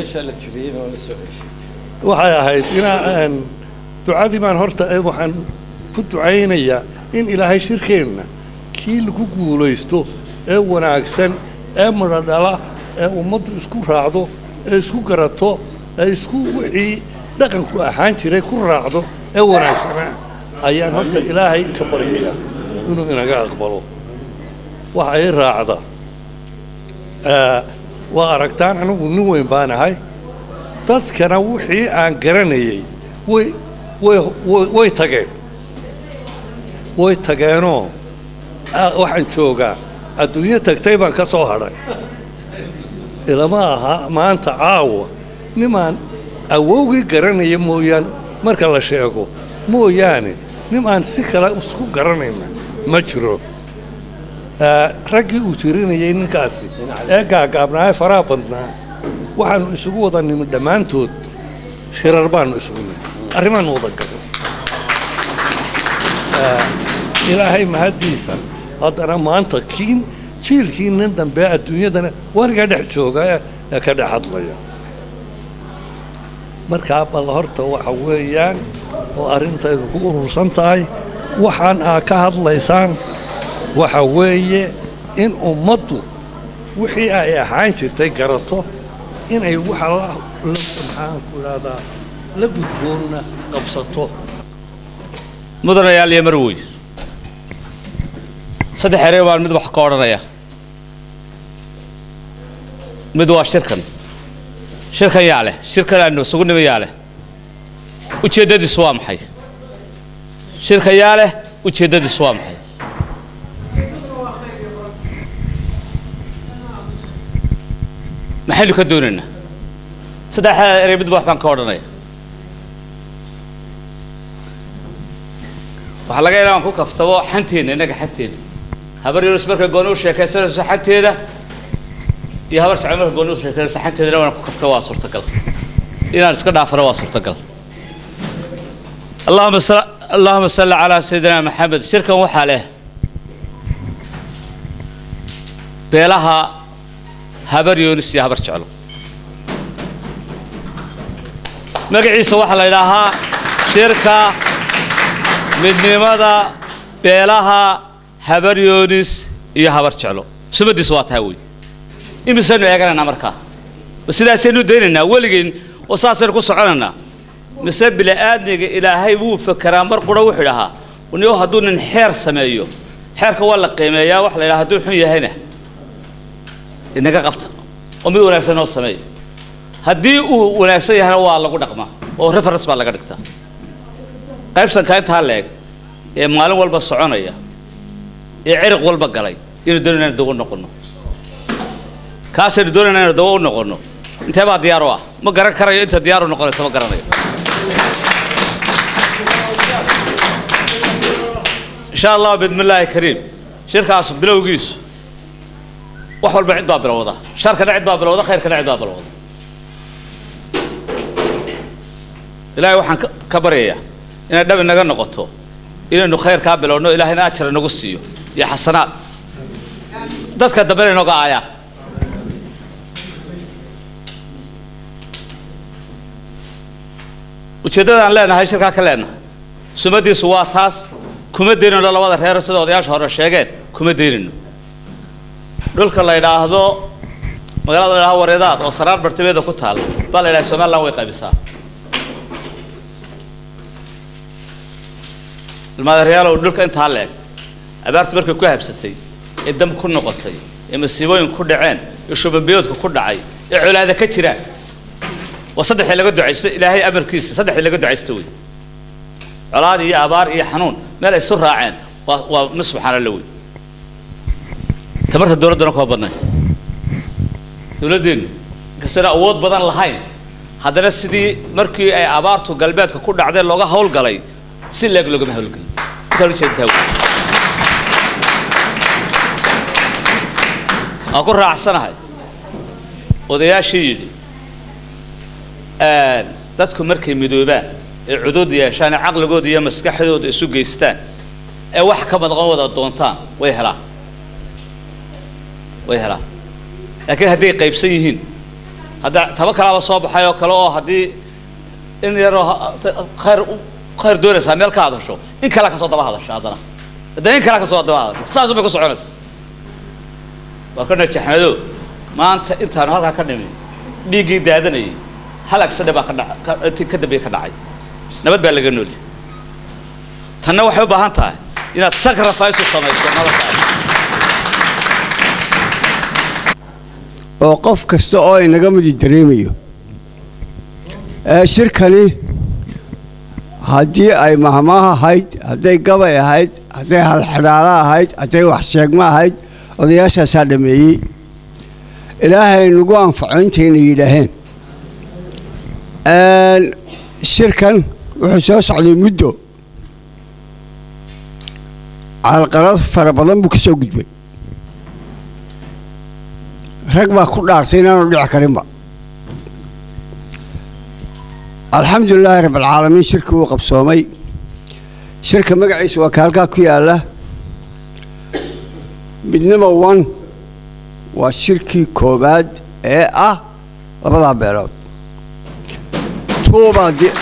waxay ahayd inaa aan ducadii baan horta eh, waxaan ku ducaynayaa in ilaahay shirkeenna kii lagu guulaysto ee wanaagsan ee midho dhala ee ummaddu isku raacdo ee isku garato ee isku wixii dhaqanku ahaan jiray ku raacdo ee wanaagsanaa ayaan horta ilaahay ka baryayaa inuu inaga aqbalo waxa ay raacda Ah, waa aragtaan anigu nin weyn baan ahay dadkana wixii aan garanayay way way way- way tageen way tageenoo ah, waxaan joogaa adduunyo tagtay baan ka soo hadhay ilama aha maanta caawa nimaan awowgii garanaya mooyaan marka la sheego mooyaane nin aan si kale isku garanayna ma jiro Ah, raggii uu tirinayay ninkaasi ee gaagaabnaa ee faraha badnaa waxaanu isugu wada nimi dhammaantood shirar baanu isugu nimi arrimaanu wada galo Ah, ilaahay mahaddiisa haddana maanta kiin jiilkii nin dambe adduunyadana wariga dhex jooga ee ee ka dhex hadlaya markaa bal horta waxa weeyaan oo arrintaydu ku urursan tahay waxaan aa ka hadlaysaan waxa weeye in ummaddu wixii ay ahaan jirtay garato inay waxa la la- maxaan ku idhahdaa la gudboonna qabsato mudanayaal iyo marwey saddex erey baan mid wax ka odhanaya mid waa shirkan shirkan yaa leh shirkan aanu isugu nimi yaa leh ujeeddadiisu waa maxay shirkan yaa leh ujeeddadiisu waa maxay maxaynu ka doonaynaa saddexda erey midba wax baan ka odhanaya waxaa laga yaabaa aan ku kaftabo xanteena innaga xanteena habar yunus markay gooni u sheekaysanayso xanteeda iyo habar sacod markay gooni u sheekaysanayso xanteedana waan ku kaftabo waa suurtagal inaan iska dhaafano waa suurtagal allahuma sal allahuma salli calaa sayidina maxamed shirkan waxaa leh beelaha habar yunus iyo habar jeclo magaciisa waxaa la yidhaahaa shirka midnimada beelaha habar yoonis iyo habar jeclo sumadiisa waa taa wey imisaynu eeganaynaa markaa ma sidaasaynu daynaynaa weligeen oo saasaynu ku soconaynaa mise bili-aadmiga ilaahay wuu fekeraa mar qura wuxuu idhahaa niyo hadduu nin xeer sameeyo xeerka waa la qiimeeyaa waxa la yidhaha hadduu xun yahayna inaga qabta oo mid wanaagsan noo sameeya haddii uu wanaagsan yahayna waa lagu dhaqmaa oo reference baa laga dhigtaa qaybsanka intaa leeg ee maalin walba soconaya ee ciriq walba galay inaynu doonayna inaynu dawo u noqonno kaasaynu doonayna inaynu dawo u noqonno intee baa diyaar u ah ma garan karayo inta diyaar u noqonaysa ma garanayo insha allah bidmi illaahi kariim shirkaas bilowgiisu wax walba cid baa bilowda sharkana cid baa bilowda khayrkana cid baa bilowda ilaahay waxaan ka- ka baryayaa inay dhab inaga noqoto inaynu khayrkaa bilowno ilaahayna ajar inagu siiyo iyo xasanaad dadka dambena inooga aayaan ujeeddada aan leenahay shirkaa ka leenahay sumadiisu waa taas kuma daynayno labada reer sida odayaasha hore sheegeen kuma daynayno dhulka la yidhaahdo magaalada la yidhahdo wareedaad oo saraar bartimeeda ku taal baa la yidhaha somaliland way qaybisaa ilmaadareyaalow dhulka intaa leeg abaartu markay ku habsatay ee dam ku noqotay ee masiibooyin ku dhaceen ee shubanbiyoodka ku dhacay ee colaada ka jiraan waa saddexii laga ducaysto ilaahay amarkiisa saddexdii laga ducaysto wey colaad iyo abaar iyo xanuun meel ay isu raaceen waa waa mid subxaana alla wey tamarta dowladdana kuma badnayn dowladdeennu inkastayna awood badan lahayn haddana sidii markii ay abaartu galbeedka ku dhacdeen looga hawlgalay si leeg loogama hawlgelin intaan ujeedtaa wey waan ku raacsanahay odayaashii yidhi dadku markay midoobaan ee cudud yeeshaan ee caqligooda iyo maskaxdooda isu geystaan ee wax ka madqan wada doontaan way helaan way helaan laakiin hadday qaybsan yihiin hadda taba kalaaba soo baxay oo kale oo haddii in yaroo ha- ta- khayr u- khayr doonaysaa meel ka hadasho in kale kasoo daba hadasho haddana haddana in kale kasoo daba hadasho saas bay ku soconaysa waa ka najaxnado maanta intaanu halkaa ka dhimin dhiiggii daadanayay hal agsadhe baa ka dhaca ka- intii ka dambeeye ka dhacay nabad baa laga nooli tanna waxay u baahan tahay inaad sacrifice u samayso noloshaada oo qof kasta oo inaga midi dareemayo ee shirkani haddii ay mahmaah ahayd hadday gabay ahayd hadday halxidhaalo ahayd hadday wax sheegmo ahayd odayaashaasaa dhameeyey ilaahay nagu anfaco intayna yidhaaheen Een, shirkan wuxuu soo socday muddo calqalad fara badan buu ka soo gudbay rag baa ku dhaartay inaanu dhici karinba alxamdulilaahi rabbilcaalamiin shirka wuu qabsoomay shirka magaciisa waa ka halkaa ku yaalla midnimo one waa shirkii koowaad ee ah labadaa beelood tuubaa di-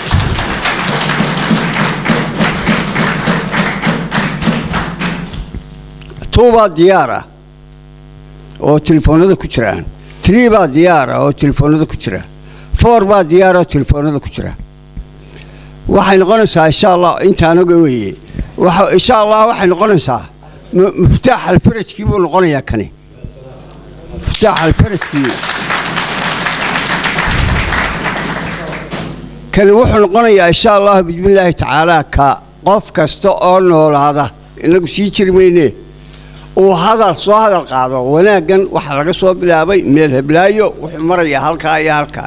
tuubaa diyaar ah oo telefoonada ku jiraan three baa diyaar ah oo telefoonada ku jira four baa diyaar oo telefoonada ku jira waxay noqonaysaa insha allah intaanaga weeye waxa insha allah waxay noqonaysaa mu- muftaax alfarajkii buu noqonayaa kani muftaax alfarajkii kani wuxuu noqonayaa insha allah bismillaahi tacaala ka qof kasta oo noolaada inagu sii jiri mayne uu hadal soo hadal qaado wanaaggan waxaa laga soo bilaabay meel heblaayo wuxuu marayaa halkaa iyo halkaa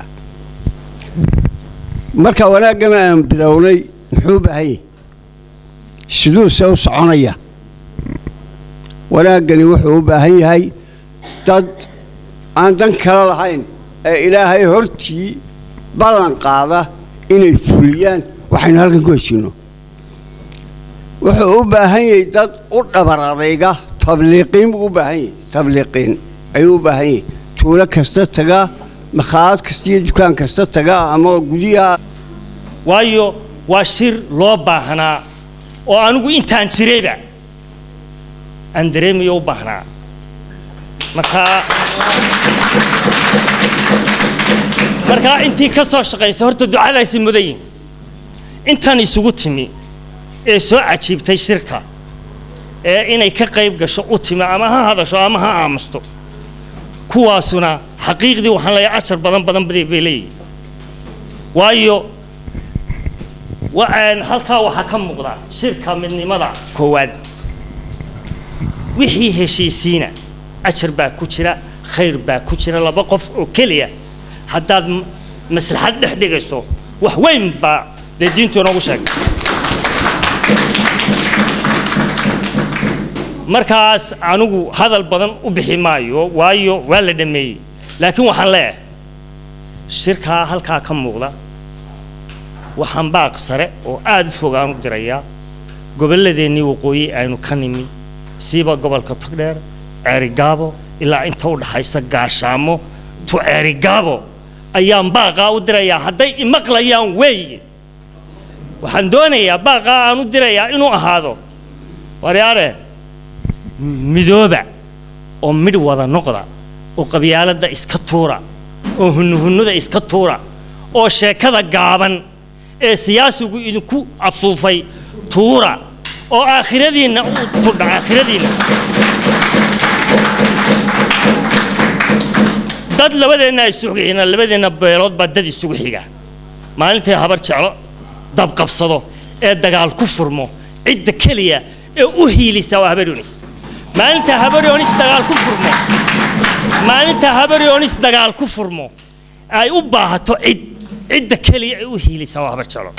marka wanaaggan aan bilownay muxuu u baahan yahay siduuse u soconaya wanaaggani wuxuu u baahan yahay dad aan dan kale lahayn ee ilaahay hortii ballan qaada inay fuliyaan waxaynu halkan ku heshiino wuxuu u baahan yahay dad u dhabar adayga tabliiqiin buu u baahan yahay tabliiqiin ayuu u baahan yahay tuulo kasta taga makhaayad kasta iyo dukaan kasta taga ama guryaha waayo waa shir loo baahnaa oo anigu intaan jirayba aan dareemayo u baahnaa markaa markaa intii ka soo shaqaysa horta ducadaasi mudayin intan isugu timi ee soo cajiibtay shirka ee inay ka qayb gasho u timi ama ha hadasho ama ha aamusto kuwaasuna xaqiiqdii waxaan leeyahay ashar badan badan bay bay leeyihin waayo wa- een, halkaa waxaa ka muuqda shirka midnimada koowaad wixii heshiisiina ajar baa ku jira khayr baa ku jira laba qof oo keliya haddaad m- maslaxad dhex dhigayso wax weyn baa dee diintu inoogu sheegay markaas anigu hadal badan u bixi maayo waayo waa la dhameeyey laakiin waxaan leeyahay shirkaa halkaa ka muuqda waxaan baaq sare oo aada u fog aan u dirayaa gobolladeennii waqooyi aynu ka nimi siiba gobolka togdheer ceerigaabo ilaa inta u dhaxaysa gaashaamo to ceerigaabo ayaan baaqaa u dirayaa hadday imaqlayaan weeye waxaan doonayaa baaqaa aan u dirayaa inuu ahaado waryaare midooba oo midh wada noqda oo qabyaaladda iska tuura oo hunnuhunnuda iska tuura oo sheekada gaaban ee siyaasigu idinku absuufay tuura oo aakhiradiinna u tudha aakhiradiinna dad labadeenna isugu xiga labadeenna beelood baa dad isugu xiga maalintay habar jeclo dabqabsado ee dagaal ku furmo cidda keliya ee u hiilisa waa habaryonis maalinta habaryonis dagaal ku furmo maalinta habaryonis dagaal ku furmo ay u baahato cid cidda keliya ee u hiilisa waa habar jeclo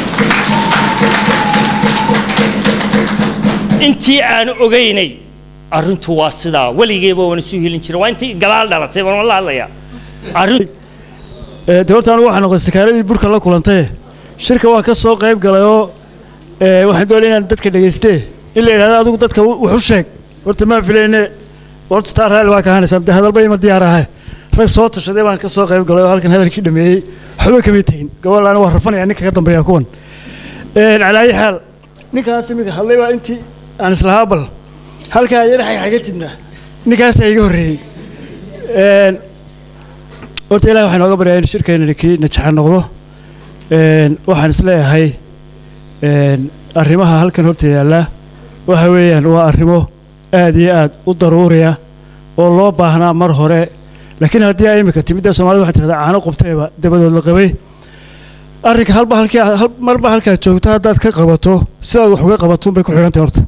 intii aan ogaynay arrintu waa sidaa weligeeba waan isu hilin jiray waa intii gadaal dhalatay baan la hadlayaa arrin de horta anigu waxaa noqday sakaaradii burka la kulantay shirka waa ka soo qayb galay oo ee, waxaan doonaya inaan dadka dhegaystee in la yidhahdo adigu dadka wax u sheeg horta maan filayne horta taa raalli waa ka ahaanaysaan dee hadalba ima diyaar ahay rag soo tashaday baan ka soo qayb galay oo halkan hadalkii dhameeyey waxba kama tegin gobolaana waa rafanaya ninka ka dambeeya kuwan calaa ayi xaal ninkaas iminka hadlay baa intii aan islahaa bal halkaa yar xagxagatidna ninkaasaa iga horreeyey horta ilahi waxaan nooga baryaa in shirkeennani kii najaxa noqdo waxaan isleeyahay arrimaha halkan horta yaalla waxa weeyaan waa arrimo aad iyo aad u daruuriya oo loo baahnaa mar hore laakiin haddii ay imika timid ee soomaalida waxay tirahdaa caano qubteeba dabadood la qabay arrinka halba halkii hal marba halkaad joogto haddaad ka qabato sidaad wax uga qabatuun bay ku xidhantahay horta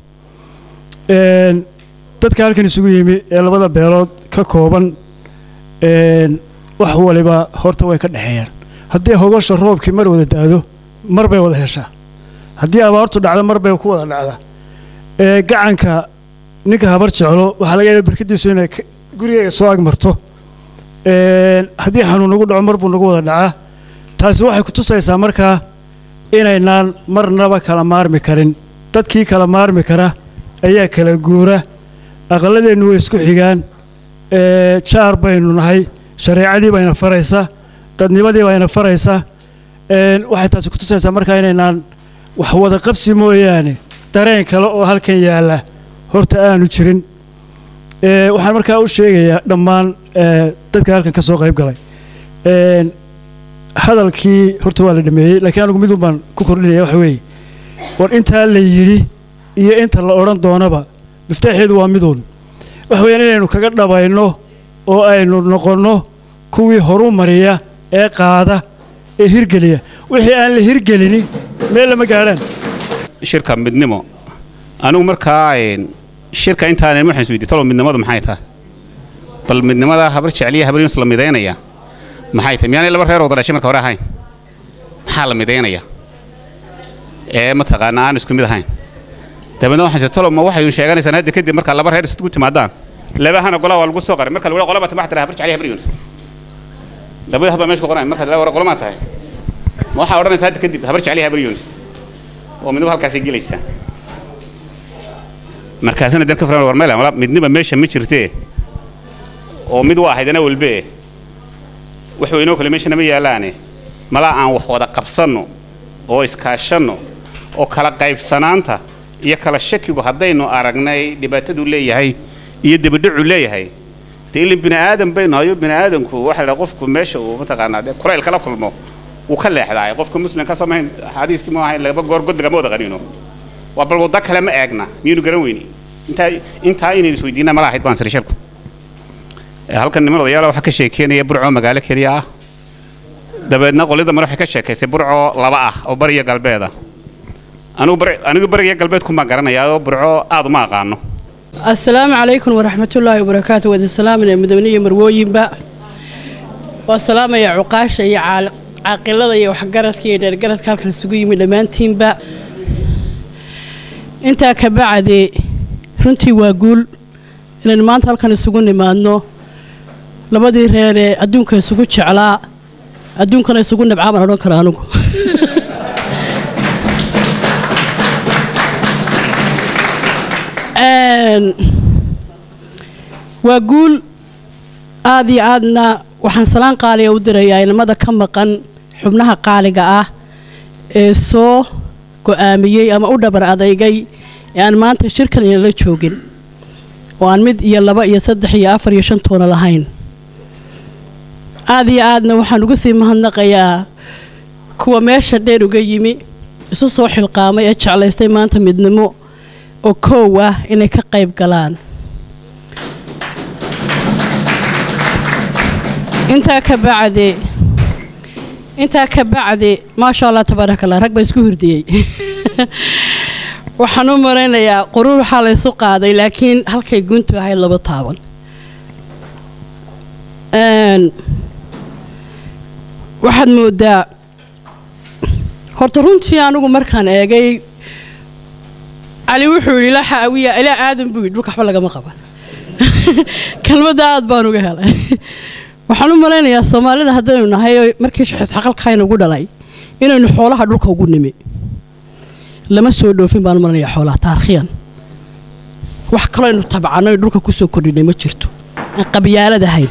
dadka halkan isugu yimi ee labada beelood ka kooban wax waliba horta way ka dhexeeyaan haddii hogosha roobkii mar wada daado mar bay wada heshaa haddii abaartu dhacdo mar bay ku wada dhacdaa gacanka ninka habar jeclo waxaa laga yaaba barkadiisu inay gurigeyga soo agmarto haddii xanuun nagu dhaco mar buu nagu wada dhacaa taasi waxay ku tusaysaa markaa inaynaan marnaba kala maarmi karin dadkii kala maarmi kara ayaa kala guura aqalladeennu way isku xigaan jaar baynu nahay shareecadii bayna faraysa dadnimadii bayna faraysa waxay taasi ku tusaysaa markaa inaynaan wax wada qabsi mooyaane dareen kale oo halkan yaalla horta aanu jirin waxaan markaa u sheegayaa dhammaan dadka halkan ka soo qayb galay hadalkii horta waa la dhameeyey laakiin anigu midun baan ku kordhinaya waxa weeye war intaa la yidhi iyo inta la odhan doonaba miftaaxeedu waa miduun waxa weeyaan inaynu kaga dhabayno oo aynu noqonno kuwii horu mariya ee qaada ee hirgeliya wixii aan la hirgelini meel lama gaadhaan shirka midnimo anigu markaa shirka intaan waxaan isweydiy talo midnimadu maxay tahay bal midnimada habar jecliya habar yunis la midaynaya maxay tahay miyaanay laba reer wada dhashay marka hore ahayn maxaa la midaynaya ee mataqaana aan isku mid ahayn dabeedna waxaan talo ma waxay sheeganaysaan hadda kadib marka laba reer isugu timaadaan labahana golaa waa lagu soo qaray marka lagu qolaba timax tira habar jecliya habar yunis labada haba meesha ku qoran marka la wara qolamaa tahay ma waxaa odhanaysaa hadda kadib habar jecliya habar yunis oo midnimo halkaasay gelaysaa markaasna dan ka furan war meel midniba meesha ma jirtee oo mid waa ahaydana walbe wax weynoo kale meeshana ma yaalaane malaa aan wax wada qabsanno oo iskaashanno oo kala qaybsanaanta iyo kala shakigu haddaynu aragnay dhibaatadu leeyahay iyo debadhacu leeyahay dee ilin bini aadan baynu hayo bini aadanku waxa la qofku meesha uu mataqaanaa dee kurayl kala kulmo wuu ka leexdaay qofka muslimka soo mahayn xadiiskii ma ahayn laba goor god lagama wada qaniino waa bal waddo kale ma eegna miyaynu garan weyni intaa intaa inaynu isweydiinaa mala ahayd baan sirishirku halkan niman odayaala waxaa ka sheekeynaya burco magaalo keliya ah dabeedna qolida mare waxay ka sheekaysay burco laba ah oo bariya galbeeda anigu bari anigu bariya galbeedku maan garanayaa oo burco aad uma aqaano asalaamu calaykum waraxmatullaahi wabarakaatu wada salaamina mudane iyo marwooyinba waa salaamaya cuqaasha iyo caaqilada iyo waxgaradka iyo dheergaradka halkan isugu yimi dhammaantiinba intaa ka bacdi runtii waa guul inaynu maanta halkan isugu nimaadno labadii reer ee adduunka isugu jeclaa adduunkana isugu nabcaa baan odhan kara anigu waa guul aad iyo aadna waxaan salaan qaaliga u dirayaa inamada ka maqan xubnaha qaaliga ah ee soo go'aamiyey ama u dhabar adeygay ee aan maanta shirkan inala joogin oo aan mid iyo laba iyo saddex iyo afar iyo shan toona lahayn aad iyo aadna waxaan ugu sii mahadnaqayaa kuwa meesha dheer uga yimi isu soo xilqaamay ee jeclaystay maanta midnimo oo koow ah inay ka qayb galaan intaa ka bacdi intaa ka bacdi maasha allah tabaaraka allah rag baa isku hurdiyey waxaan u maraynayaa quruur waxaa laysu qaaday laakiin halkay guntu ahayd laba taaban waxaad moodaa horta runtii anigu markaan eegay cali wuxuu yidhi ilaa xaawiya ilaa aadan buu yidhi dhulka waxba lagama qaban kelmadda aad baan uga helay waxaan u malaynayaa soomaalida haddaynu nahay markii shaxisxaqalkayna ugu dhalay inaynu xoolaha dhulka ugu nimi lama soo dhoofin baan u malaynayaa xoolaha taarikhiyan wax kaloo aynu tabcano ay dhulka kusoo kordhinay ma jirto aan qabyaalad ahayn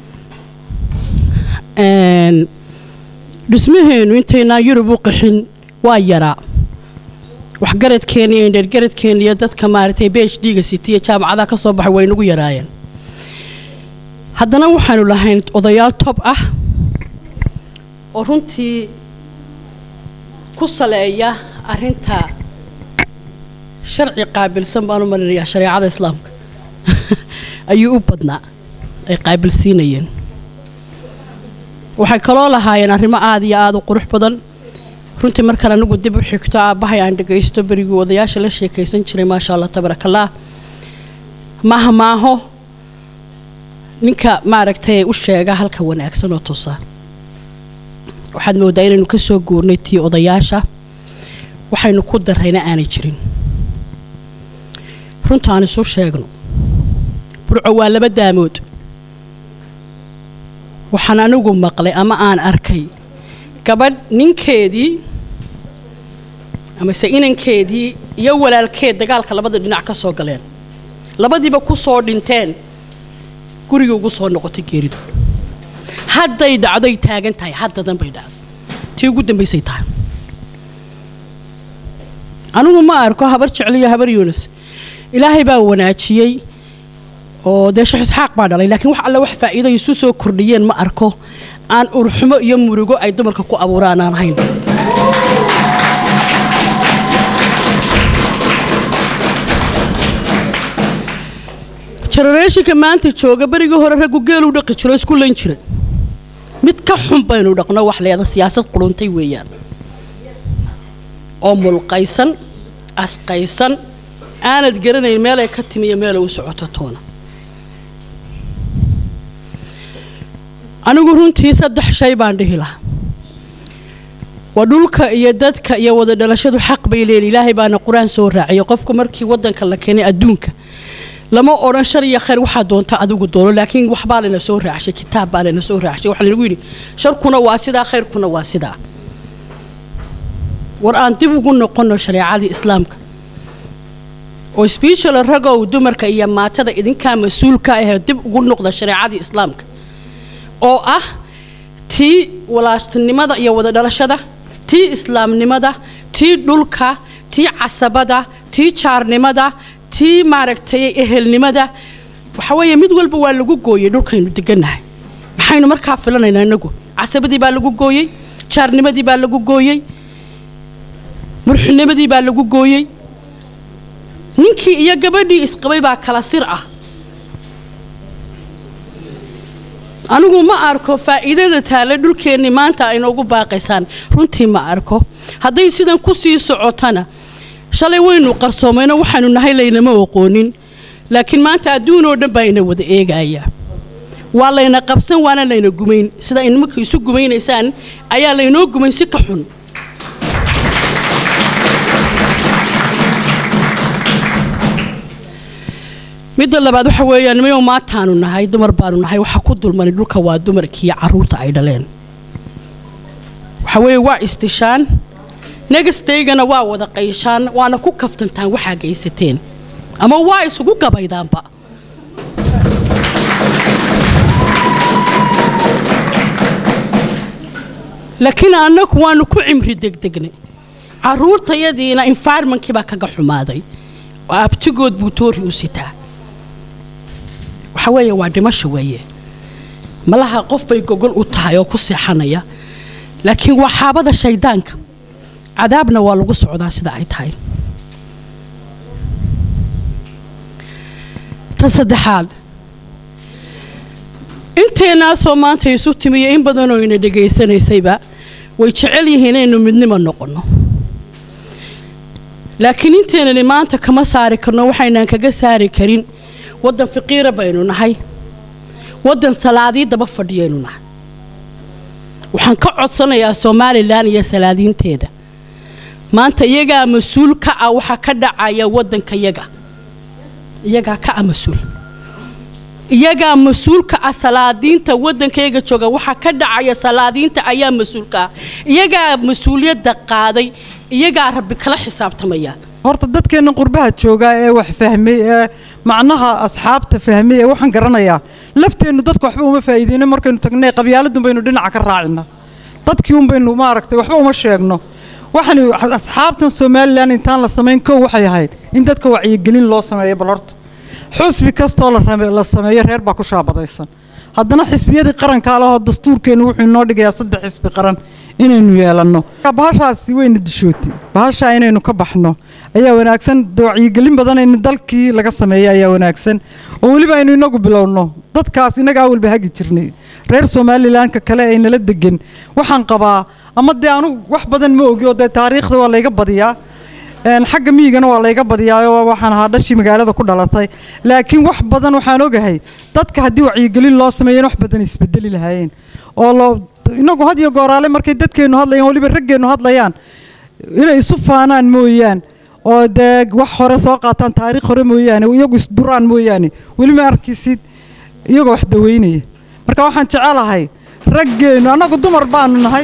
Een, dhismaheenu intaynaan yurub u qaxin waa yaraa waxgaradkeena iyo indheergaradkeena iyo dadka maaragtay b h d-ga sitiya jaamacadaha ka soo baxay way nagu yaraayeen haddana waxaanu lahayn odayaal tob ah oo runtii ku saleeya arinta sharci qaabilsan baan u malinayaa shareecada islaamka ayuu u badnaa ay qaabilsiinayeen waxay kaloo lahaayeen arrimo aada iyo aada u qurux badan runtii markaan anigu dib u xigto aabbahay aan dhagaysto berigii odayaasha la sheekaysan jiray maasha allah tabaarakallah maaha maaho ninka maaragtay u sheega halka wanaagsan oo tusa waxaad moodaa inaynu ka soo guurnay tii odayaasha waxaynu ku darrayna aanay jirin runta aan isu sheegno burco waa laba daamood waxaan anigu maqlay ama aan arkay gabadh ninkeedii amase inankeedii iyo walaalkeed dagaalka labada dhinac ka soo galeen labadiiba ku soo dhinteen gurigii ugu soo noqotay geeridu hadday dhacdoy taagan tahay haddadan bay dhacdo tii ugu dambaysay tahay anigu ma arko habar jecliyo habar yuunus ilaahay baa wanaajiyey oo dee sheekh isxaaq baa dhalay laakiin wax alle wax faa'iido ay isu soo kordhiyeen ma arko aan urxumo iyo murugo ay dumarka ku abuuraan aan ahayn generationka maanta jooga berigii hore raggu geeluu dhaqi jiro isku layn jiray mid ka xun baynu dhaqno wax leeda siyaasad quruntay weeyaan oo mulqaysan asqaysan aanad garanayn meelay ka timi iyo meelay u socoto toona anigu runtii saddex shay baan dhihi lahaa waa dhulka iyo dadka iyo wada dhalashadu xaq bay leeyihin ilaahay baana qur-aan soo raaciyay qofku markii wadanka la keenay adduunka lama odhan shar iyo khayr waxaa doonta adigu doono laakiin waxbaa layna soo raacshay kitaab baa layna soo raacshay waxaa laynagu yidhi sharkuna waa sidaa khayrkuna waa sidaa war aan dib ugu noqonno shareecadii islaamka oo sbeshal ragow dumarka iyo maatada idinkaa mas-uulka ahee dib ugu noqda shareecadii islaamka oo ah tii walaastinimada iyo wada dhalashada tii islaamnimada tii dhulka tii casabada tii jaarnimada tii maaragtay ehelnimada waxa weeye mid walba waa lagu gooyey dhulkaynu degannahay maxaynu markaa filanaynaa inagu casabadii baa lagu gooyey jaarnimadii baa lagu gooyey murxinimadii baa lagu gooyey ninkii iyo gabadhii isqabay baa kala sir ah anigu ma arko faa'iidada taale dhulkeennii maanta ay noogu baaqaysaan runtii ma arko hadday sidan ku sii socotana shalay waynu qarsoomayno waxaanu nahay laynama oqoonin laakiin maanta adduun oo dhan baa ina wada eegaya waa layna qabsan waana layna gumayn sida inimaka isu gumaynaysaan ayaa laynoo gumayn si ka xun midda labaad waxa weeyaan nimayo maataanu nahay dumar baanu nahay waxa ku dulmanay dhulka waa dumarkiiyo caruurta ay dhaleen waxa weeye waa isdishaan negastaygana waa wada qayshaan waana ku kaftantaan waxaa geysateen ama waa isugu gabaydaanba laakiin annagu waanu ku cimri degdegnay caruurtayadiina environmentkii baa kaga xumaaday oo abtigood buu toori u sitaa waxa weeye waa dhimasho weeye malaha qof bay gogol u tahay oo ku seexanaya laakiin waa xaabada shaydaanka cadaabna waa lagu socdaa sida ay tahay ta saddexaad inteennaasoo maanta isu timiyo in badanoo ina dhegaysanaysayba way jecel yihiin inaynu midnimo noqonno laakiin inteenani maanta kama saari karno waxaynaan kaga saari karin waddan faqiira baynu nahay waddan salaadii daba fadhiyaynu nahay waxaan ka codsanayaa somalilan iyo salaadiinteeda maanta iyagaa mas-uul ka ah waxaa ka dhacaya waddanka yaga iyagaa ka ah mas-uul iyagaa mas-uul ka ah salaadiinta waddankayaga jooga waxaa ka dhacaya salaadiinta ayaa mas-uul ka ah iyagaa mas-uuliyadda qaaday iyagaa rabbi kala xisaabtamaya horta dadkeenna qurbaha joogaa ee wax fahmay ee macnaha asxaabta fahmay ee waxaan garanayaa lafteennu dadka waxba uma faa'iideyno markaynu tagnay qabyaaladun baynu dhinaca ka raacina dadkii un baynu maaragtay waxba uma sheegno waxaan asxaabtan somalilan intaan la samayn kow waxay ahayd in dadka wacyigelin loo sameeyo bal horta xusbi kastoo la rame- la sameeyo reer baa ku shaabadaysan haddana xisbiyadii qarankaa lehoo dastuurkeennu wuxuu inoo dhigayaa saddex xisbi qaran inaynu yeelanno bahashaasi wayna dishootay bahashaa inaynu ka baxno ayaa wanaagsan de wacyigelin badan in dalkii laga sameeyo ayaa wanaagsan oo weliba aynu inagu bilowno dadkaas inaga awalba hagi jirnay reer somalilanka kale ay nala degan waxaan qabaa ama dee anugu wax badan ma ogi oo dee taariikhda waa layga badiyaa een, xagga miyigana waa layga badiyaa oo waxaan ahaa dhashii magaalada ku dhalatay laakiin wax badan waxaan ogahay dadka haddii wacyigelin loo sameeyo in wax badan isbedeli lahaayeen oo loo inagu had iyo gooraale markay dadkeennu hadlayaan weliba raggeennu hadlayaan inay isu faanaan mooyaan oo dee wax hore soo qaataan taariikh hore mooyaane iyagu isduraan mooyaane weli ma arkisid iyagoo wax daweynaya marka waxaan jecelahay raggeennu annagu dumar baanu nahay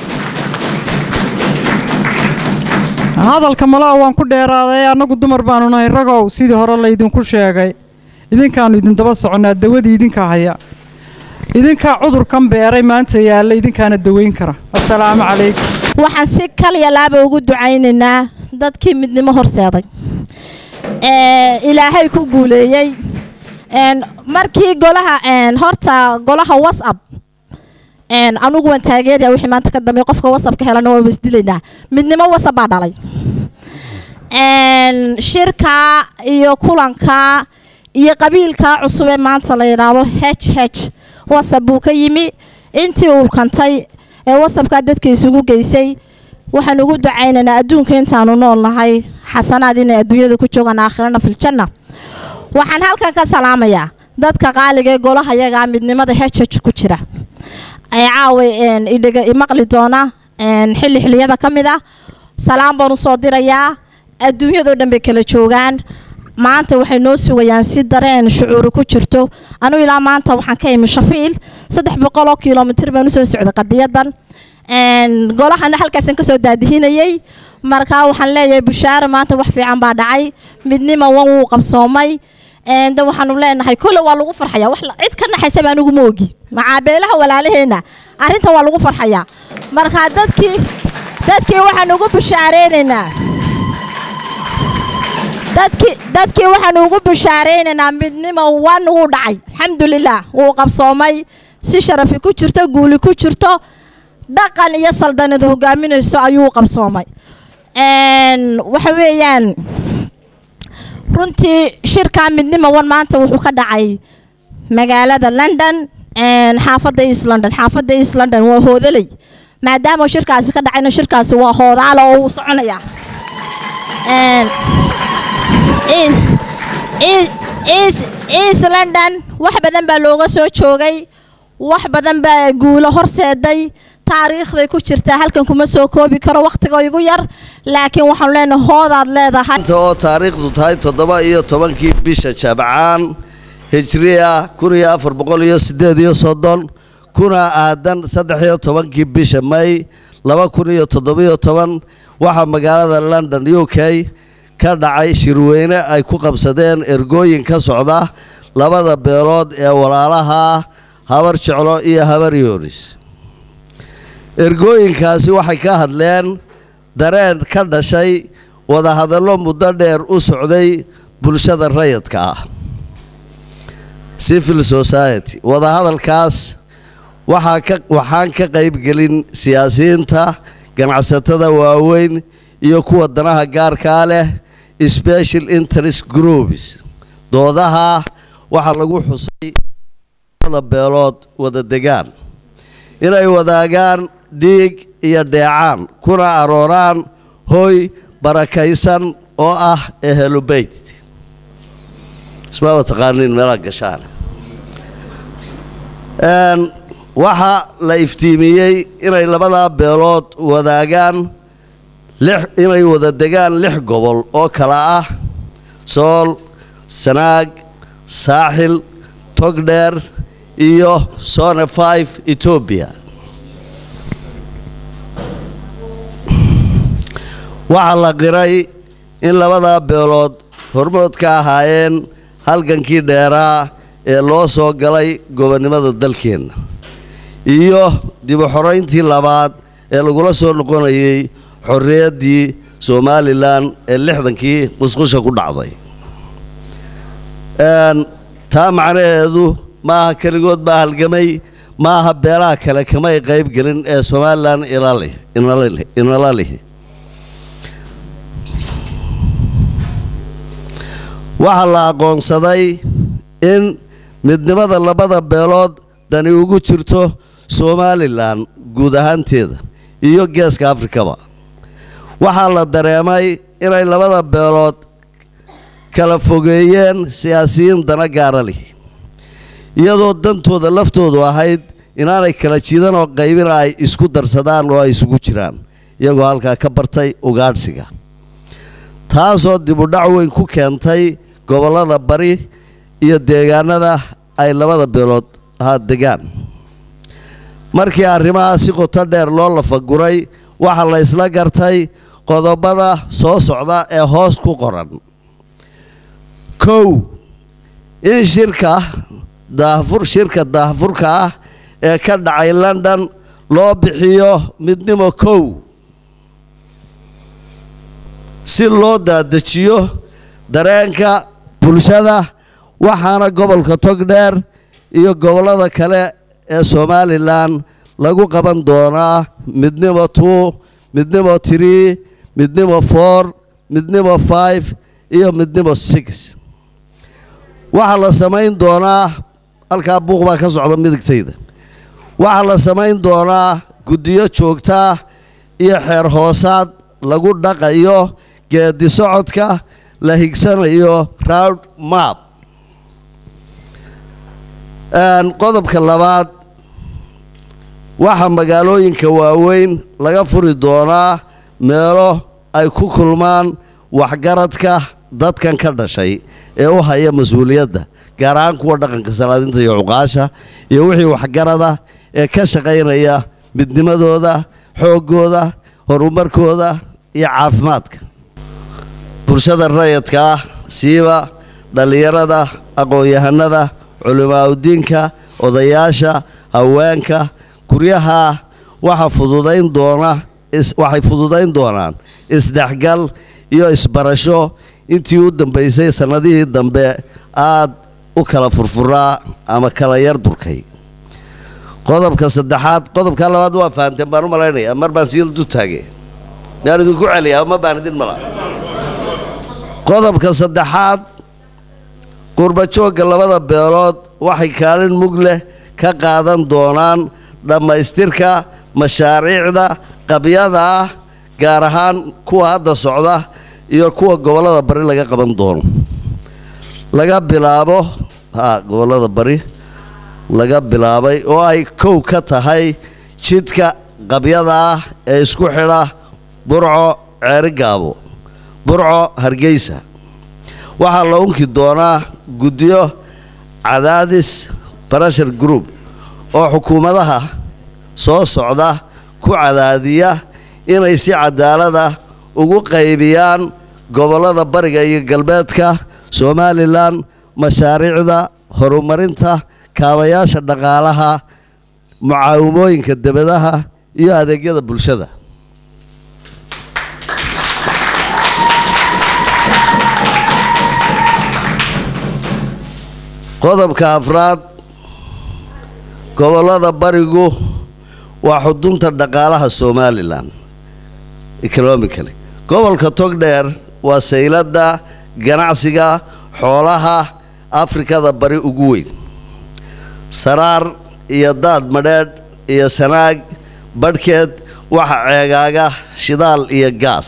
hadalka malaa waan ku dheeraaday annagu dumar baanu nahay ragow sidii hore laydinku sheegay idinkaanu idin daba soconnaa dawadii idinkaa haya idinkaa cudurkan beeray maanta yaalla idinkaana daweyn kara assalaamu calaykum waxaan si kaliya laaba ugu ducaynaynaa dadkii midnimo horseeday ee ilaahay ku guuleeyey een markii golaha een horta golaha whatsapp een anugu waan taageeraya wixii maanta ka dambeeya qofka whatsappka helana waa isdilaynaa midnimo whatsapp baa dhalay een shirka iyo kulanka iyo qabiilka cusub ee maanta la yidhaahdo h h whatsapp buu ka yimi intii uu kantay ee whatsappka dadka isugu geysay waxaan ugu ducaynaynaa adduunka intaanu nool nahay xasanaad inay adduunyada ku joogaan aakhirana filjanna waxaan halkan ka salaamayaa dadka qaaliga ee golaha yagaa midnimada hh ku jira ee caawa een, idhiga imaqli doona een, xilli xilliyada ka mid ah salaam baan usoo dirayaa adduunyadoo dhan bay kala joogaan maanta waxay noo sugayaan si dareen shucuuri ku jirto anigu ilaa maanta waxaan ka imi shafiil saddex boqoloo kilomitir baan usoo socday qadiyadan een, golahana halkaasaan kasoo daadihinayay marka waxaan leeyahay bushaare maanta wax fiican baa dhacay midnima wan wuu qabsoomay een, de waxaanu leenahay kole waa lagu farxaya wax la- cid ka naxaysa baa anigu ma ogi macaabeelaha walaalaheena arrintan waa lagu farxayaa marka dadkii dadkii waxaan ugu bushaareynayna dadkii dadkii waxaan ugu bushaareynanaa midnimo wan wuu dhacay alxamdulilah wuu qabsoomay si sharafi ku jirto guuli ku jirto dhaqan iyo saldanada hogaaminayso ayuu qabsoomay Een, waxa weeyaan runtii shirka midnimo wan maanta wuxuu ka dhacay magaalada london een, xaafadda east london xaafadda east london waa hoodaley maadaama shirkaasi ka dhacayna shirkaasi waa hoodaala oo uu soconaya Een, East- East- East- East London wax badan baa looga soo joogay wax badan baa guulo horseeday taariikhday ku jirtaa halkan kuma soo koobi karo wakhtiga igu yar laakiin waxaanu leenahay hoodaad leedahay inta oo taariikhdu tahay toddoba iyo tobankii bisha jabcaan hijriya kun iyo afar boqol iyo sideed iyo soddon kuna aadan saddex iyo tobankii bisha may laba kun iyo toddobiyo toban waxaa magaalada london u k ka dhacay shirweyne ay ku qabsadeen ergooyin ka socda labada beelood ee walaalaha habar jeclo iyo habar yoonis ergooyinkaasi waxay ka hadleen dareen ka dhashay wadahadallo muddo dheer u socday bulshada rayidka ah civil society wadahadalkaas waxaa ka waxaan ka qaybgelin siyaasiyiinta ganacsatada waaweyn iyo kuwa danaha gaarkaa leh special interest groups doodaha waxaa lagu xusay labada beelood wada degaan inay wadaagaan dhiig iyo dheecaan kuna arooraan hoy barakaysan oo ah ehelubeyt ismaaba taqaaniin meelaa gashaan Een, waxaa la iftiimiyey inay labadaa beelood wadaagaan lix inay wada degaan lix gobol oo kala ah sool sanaag saaxil togdheer iyo sone 5 etoobiya waxaa la qiray in labadaa beelood hormood ka ahaayeen halgankii dheeraa ee loo soo galay gobonnimada dalkeenna iyo dib u xorayntii labaad ee lagula soo noqonayay xorriyaddii somalilan ee lixdankii musqusha ku dhacday taa macnaheedu maaha keligood baa halgamay maaha beelaha kale kamay qayb gelin ee somalilan inala lihi waxaa la aqoonsaday in midnimada labada beelood dani ugu jirto somalilan guud ahaanteeda iyo geeska afrikaba waxaa la dareemay inay labada beelood kala fogeeyeen siyaasiyiin dana gaara leh iyadoo dantooda laftoodu ahayd inaanay kala jiidan oo qaybina ay isku darsadaan oo ay isugu jiraan iyagoo halkaa ka bartay ugaadhsiga taasoo dibudhac weyn ku keentay gobollada bari iyo deegaanada ay labada beelood ahaa degaan markii arrimaha si qoto dheer loo lafaguray waxaa la isla gartay qodobada soo socda ee hoos ku qoran kow in shirka daahfur shirka daahfurka ah ee ka dhacay london loo bixiyo midnimo kow si loo daadejiyo dareenka bulshada waxaana gobolka togdheer iyo gobollada kale ee somalilan lagu qaban doonaa midnimo two midnimo tree midnimo four midnimo five iyo midnimo six waxaa la samayn doonaa halkaa buuq baa ka socda midigtayda waxaa la samayn doonaa guddiyo joogtaa iyo xeer hoosaad lagu dhaqayo geedi socodka la higsanayo round map qodobka labaad waxaa magaalooyinka waaweyn laga furi doonaa meelo ay ku kulmaan waxgaradka dadkan ka dhashay ee u haya mas-uuliyadda gaar ahaan kuwa dhaqanka salaadinta iyo cuqaasha iyo wixii waxgarada ee ka shaqaynaya midnimadooda xooggooda horumarkooda iyo caafimaadka bulshada rayadka ah siiba dhallinyarada aqoon-yahanada culimaaudiinka odayaasha haweenka guryaha waxa fududayn doona waxay fududayn doonaan isdhexgal iyo isbarasho intii u dambaysay sannadihii dambe aad u kala furfuraa ama kala yar durkay qodobka saddexaad qodobka labaad waa fahanteen baan u malaynayaa mar baan sii du taage miyaan idinku celiyaa ma baan idin mala qodobka saddexaad qurbajoogga labada beelood waxay kaalin mug leh ka qaadan doonaan dhammaystirka mashaariicda qabyada ah gaar ahaan kuwa hadda socda iyo kuwa gobollada bari laga qaban doono laga bilaabo ha gobollada bari laga bilaabay oo ay kow ka tahay jidka qabyada ah ee isku xidha burco ceerigaabo burco hargeysa waxaa la unki doonaa guddiyo cadaadis barashar group oo xukuumadaha soo socda ku cadaadiya inay si cadaalada ugu qaybiyaan gobollada bariga iyo galbeedka somalilan mashaariicda horumarinta kaabayaasha dhaqaalaha mucaawimooyinka debadaha iyo adeegyada bulshada qodobka afraad gobollada barigu waa xudunta dhaqaalaha somalilan economically gobolka togdheer waa sayladda ganacsiga xoolaha afrikada bari ugu weyn saraar iyo daad madheedh iyo sanaag badhkeed waxa ceegaaga shidaal iyo gaas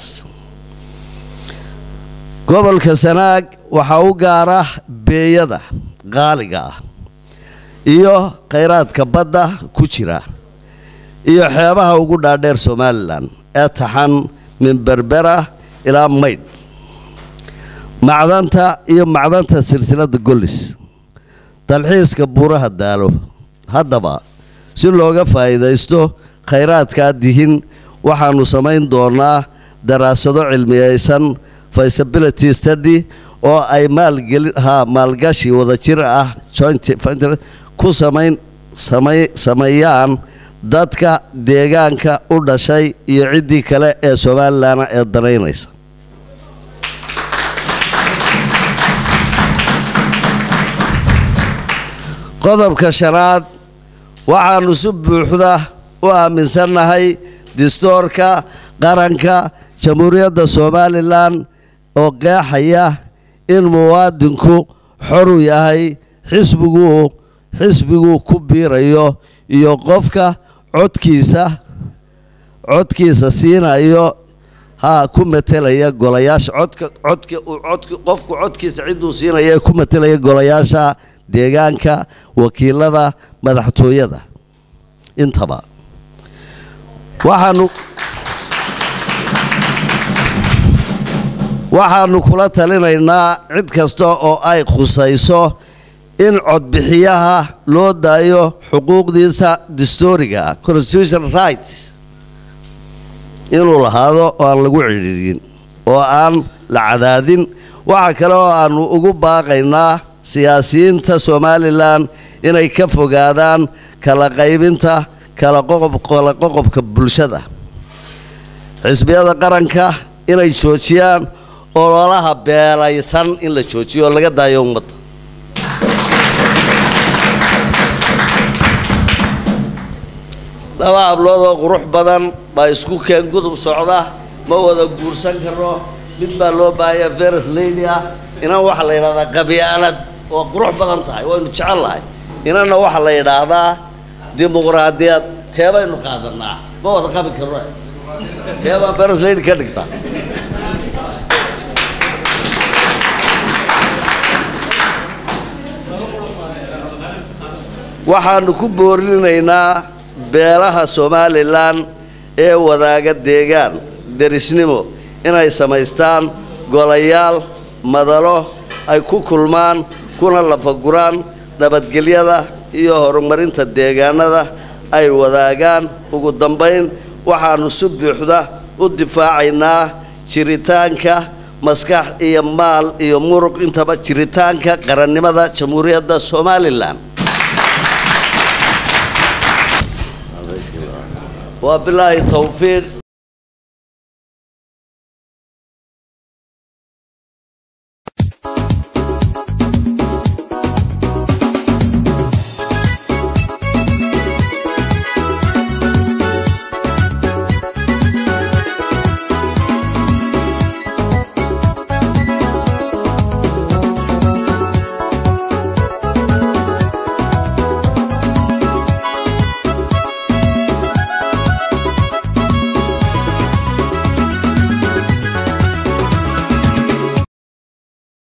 gobolka sanaag waxaa u gaara beeyada qaaliga ah iyo khayraadka badda ku jira iyo xeebaha ugu dhaadheer somalilan ee taxan min berbera ilaa maydh macdanta iyo macdanta silsiladda gollis dalxiiska buuraha daalo haddaba si looga faa'iidaysto khayraadkaa dihin waxaannu samayn doonaa daraasado cilmiyaysan feasibility study oo ay maalgeli ha maalgashi wadajir ah joint venture ku samayn samay sameeyaan dadka deegaanka u dhashay iyo ciddii kale ee somalilan ee danaynaysa qodobka shanaad waxaannu si buuxda u aaminsannahay distoorka qaranka jamhuuriyadda somalilan oo qeexaya in muwaadinku xoru yahay xisbiguu xisbiguu ku biirayo iyo qofka codkiisa codkiisa siinayo ha ku matelaya golayaasha codka codka uu codka qofku codkiisa cidduu siinaya ee ku matelaya golayaasha deegaanka wakiilada madaxtooyada intaba waxaanu waxaanu kula talinaynaa cid kasta oo ay khusayso in codbixiyaha loo daayo xuquuqdiisa dastooriga ah constitution rights inuu lahaado oo aan lagu cidhiidhin oo aan la cadaadin waxa kale oo aanu ugu baaqaynaa siyaasiyiinta somalilan inay ka fogaadaan kala qaybinta kala qoqob kala qoqobka bulshada xisbiyada qaranka inay joojiyaan ololaha beelaysan in la joojiyo oo laga daayo ummadda laba hablood oo qurux badan baa isku keen gudub socda ma wada guursan karno mid baa loo baahaya veres lady ah inan waxaa la yidhahdaa qabyaalad oo qurux badan tahay waynu jecel lahay inanna waxaa la yidhaahdaa dimuqraadiyad tee baynu qaadanaa ma wada qabi karno tee baa veres lady ka dhigta waxaanu ku boorinaynaa beelaha somalilan ee wadaaga deegaan derisnimo inay samaystaan golayaal madalo ay ku kulmaan kuna lafaguraan nabadgelyada iyo horumarinta deegaanada ay wadaagaan ugu dambayn waxaanu si buuxda u difaacaynaa jiritaanka maskax iyo maal iyo muruq intaba jiritaanka qarannimada jamhuuriyadda somalilan وبالله التوفيق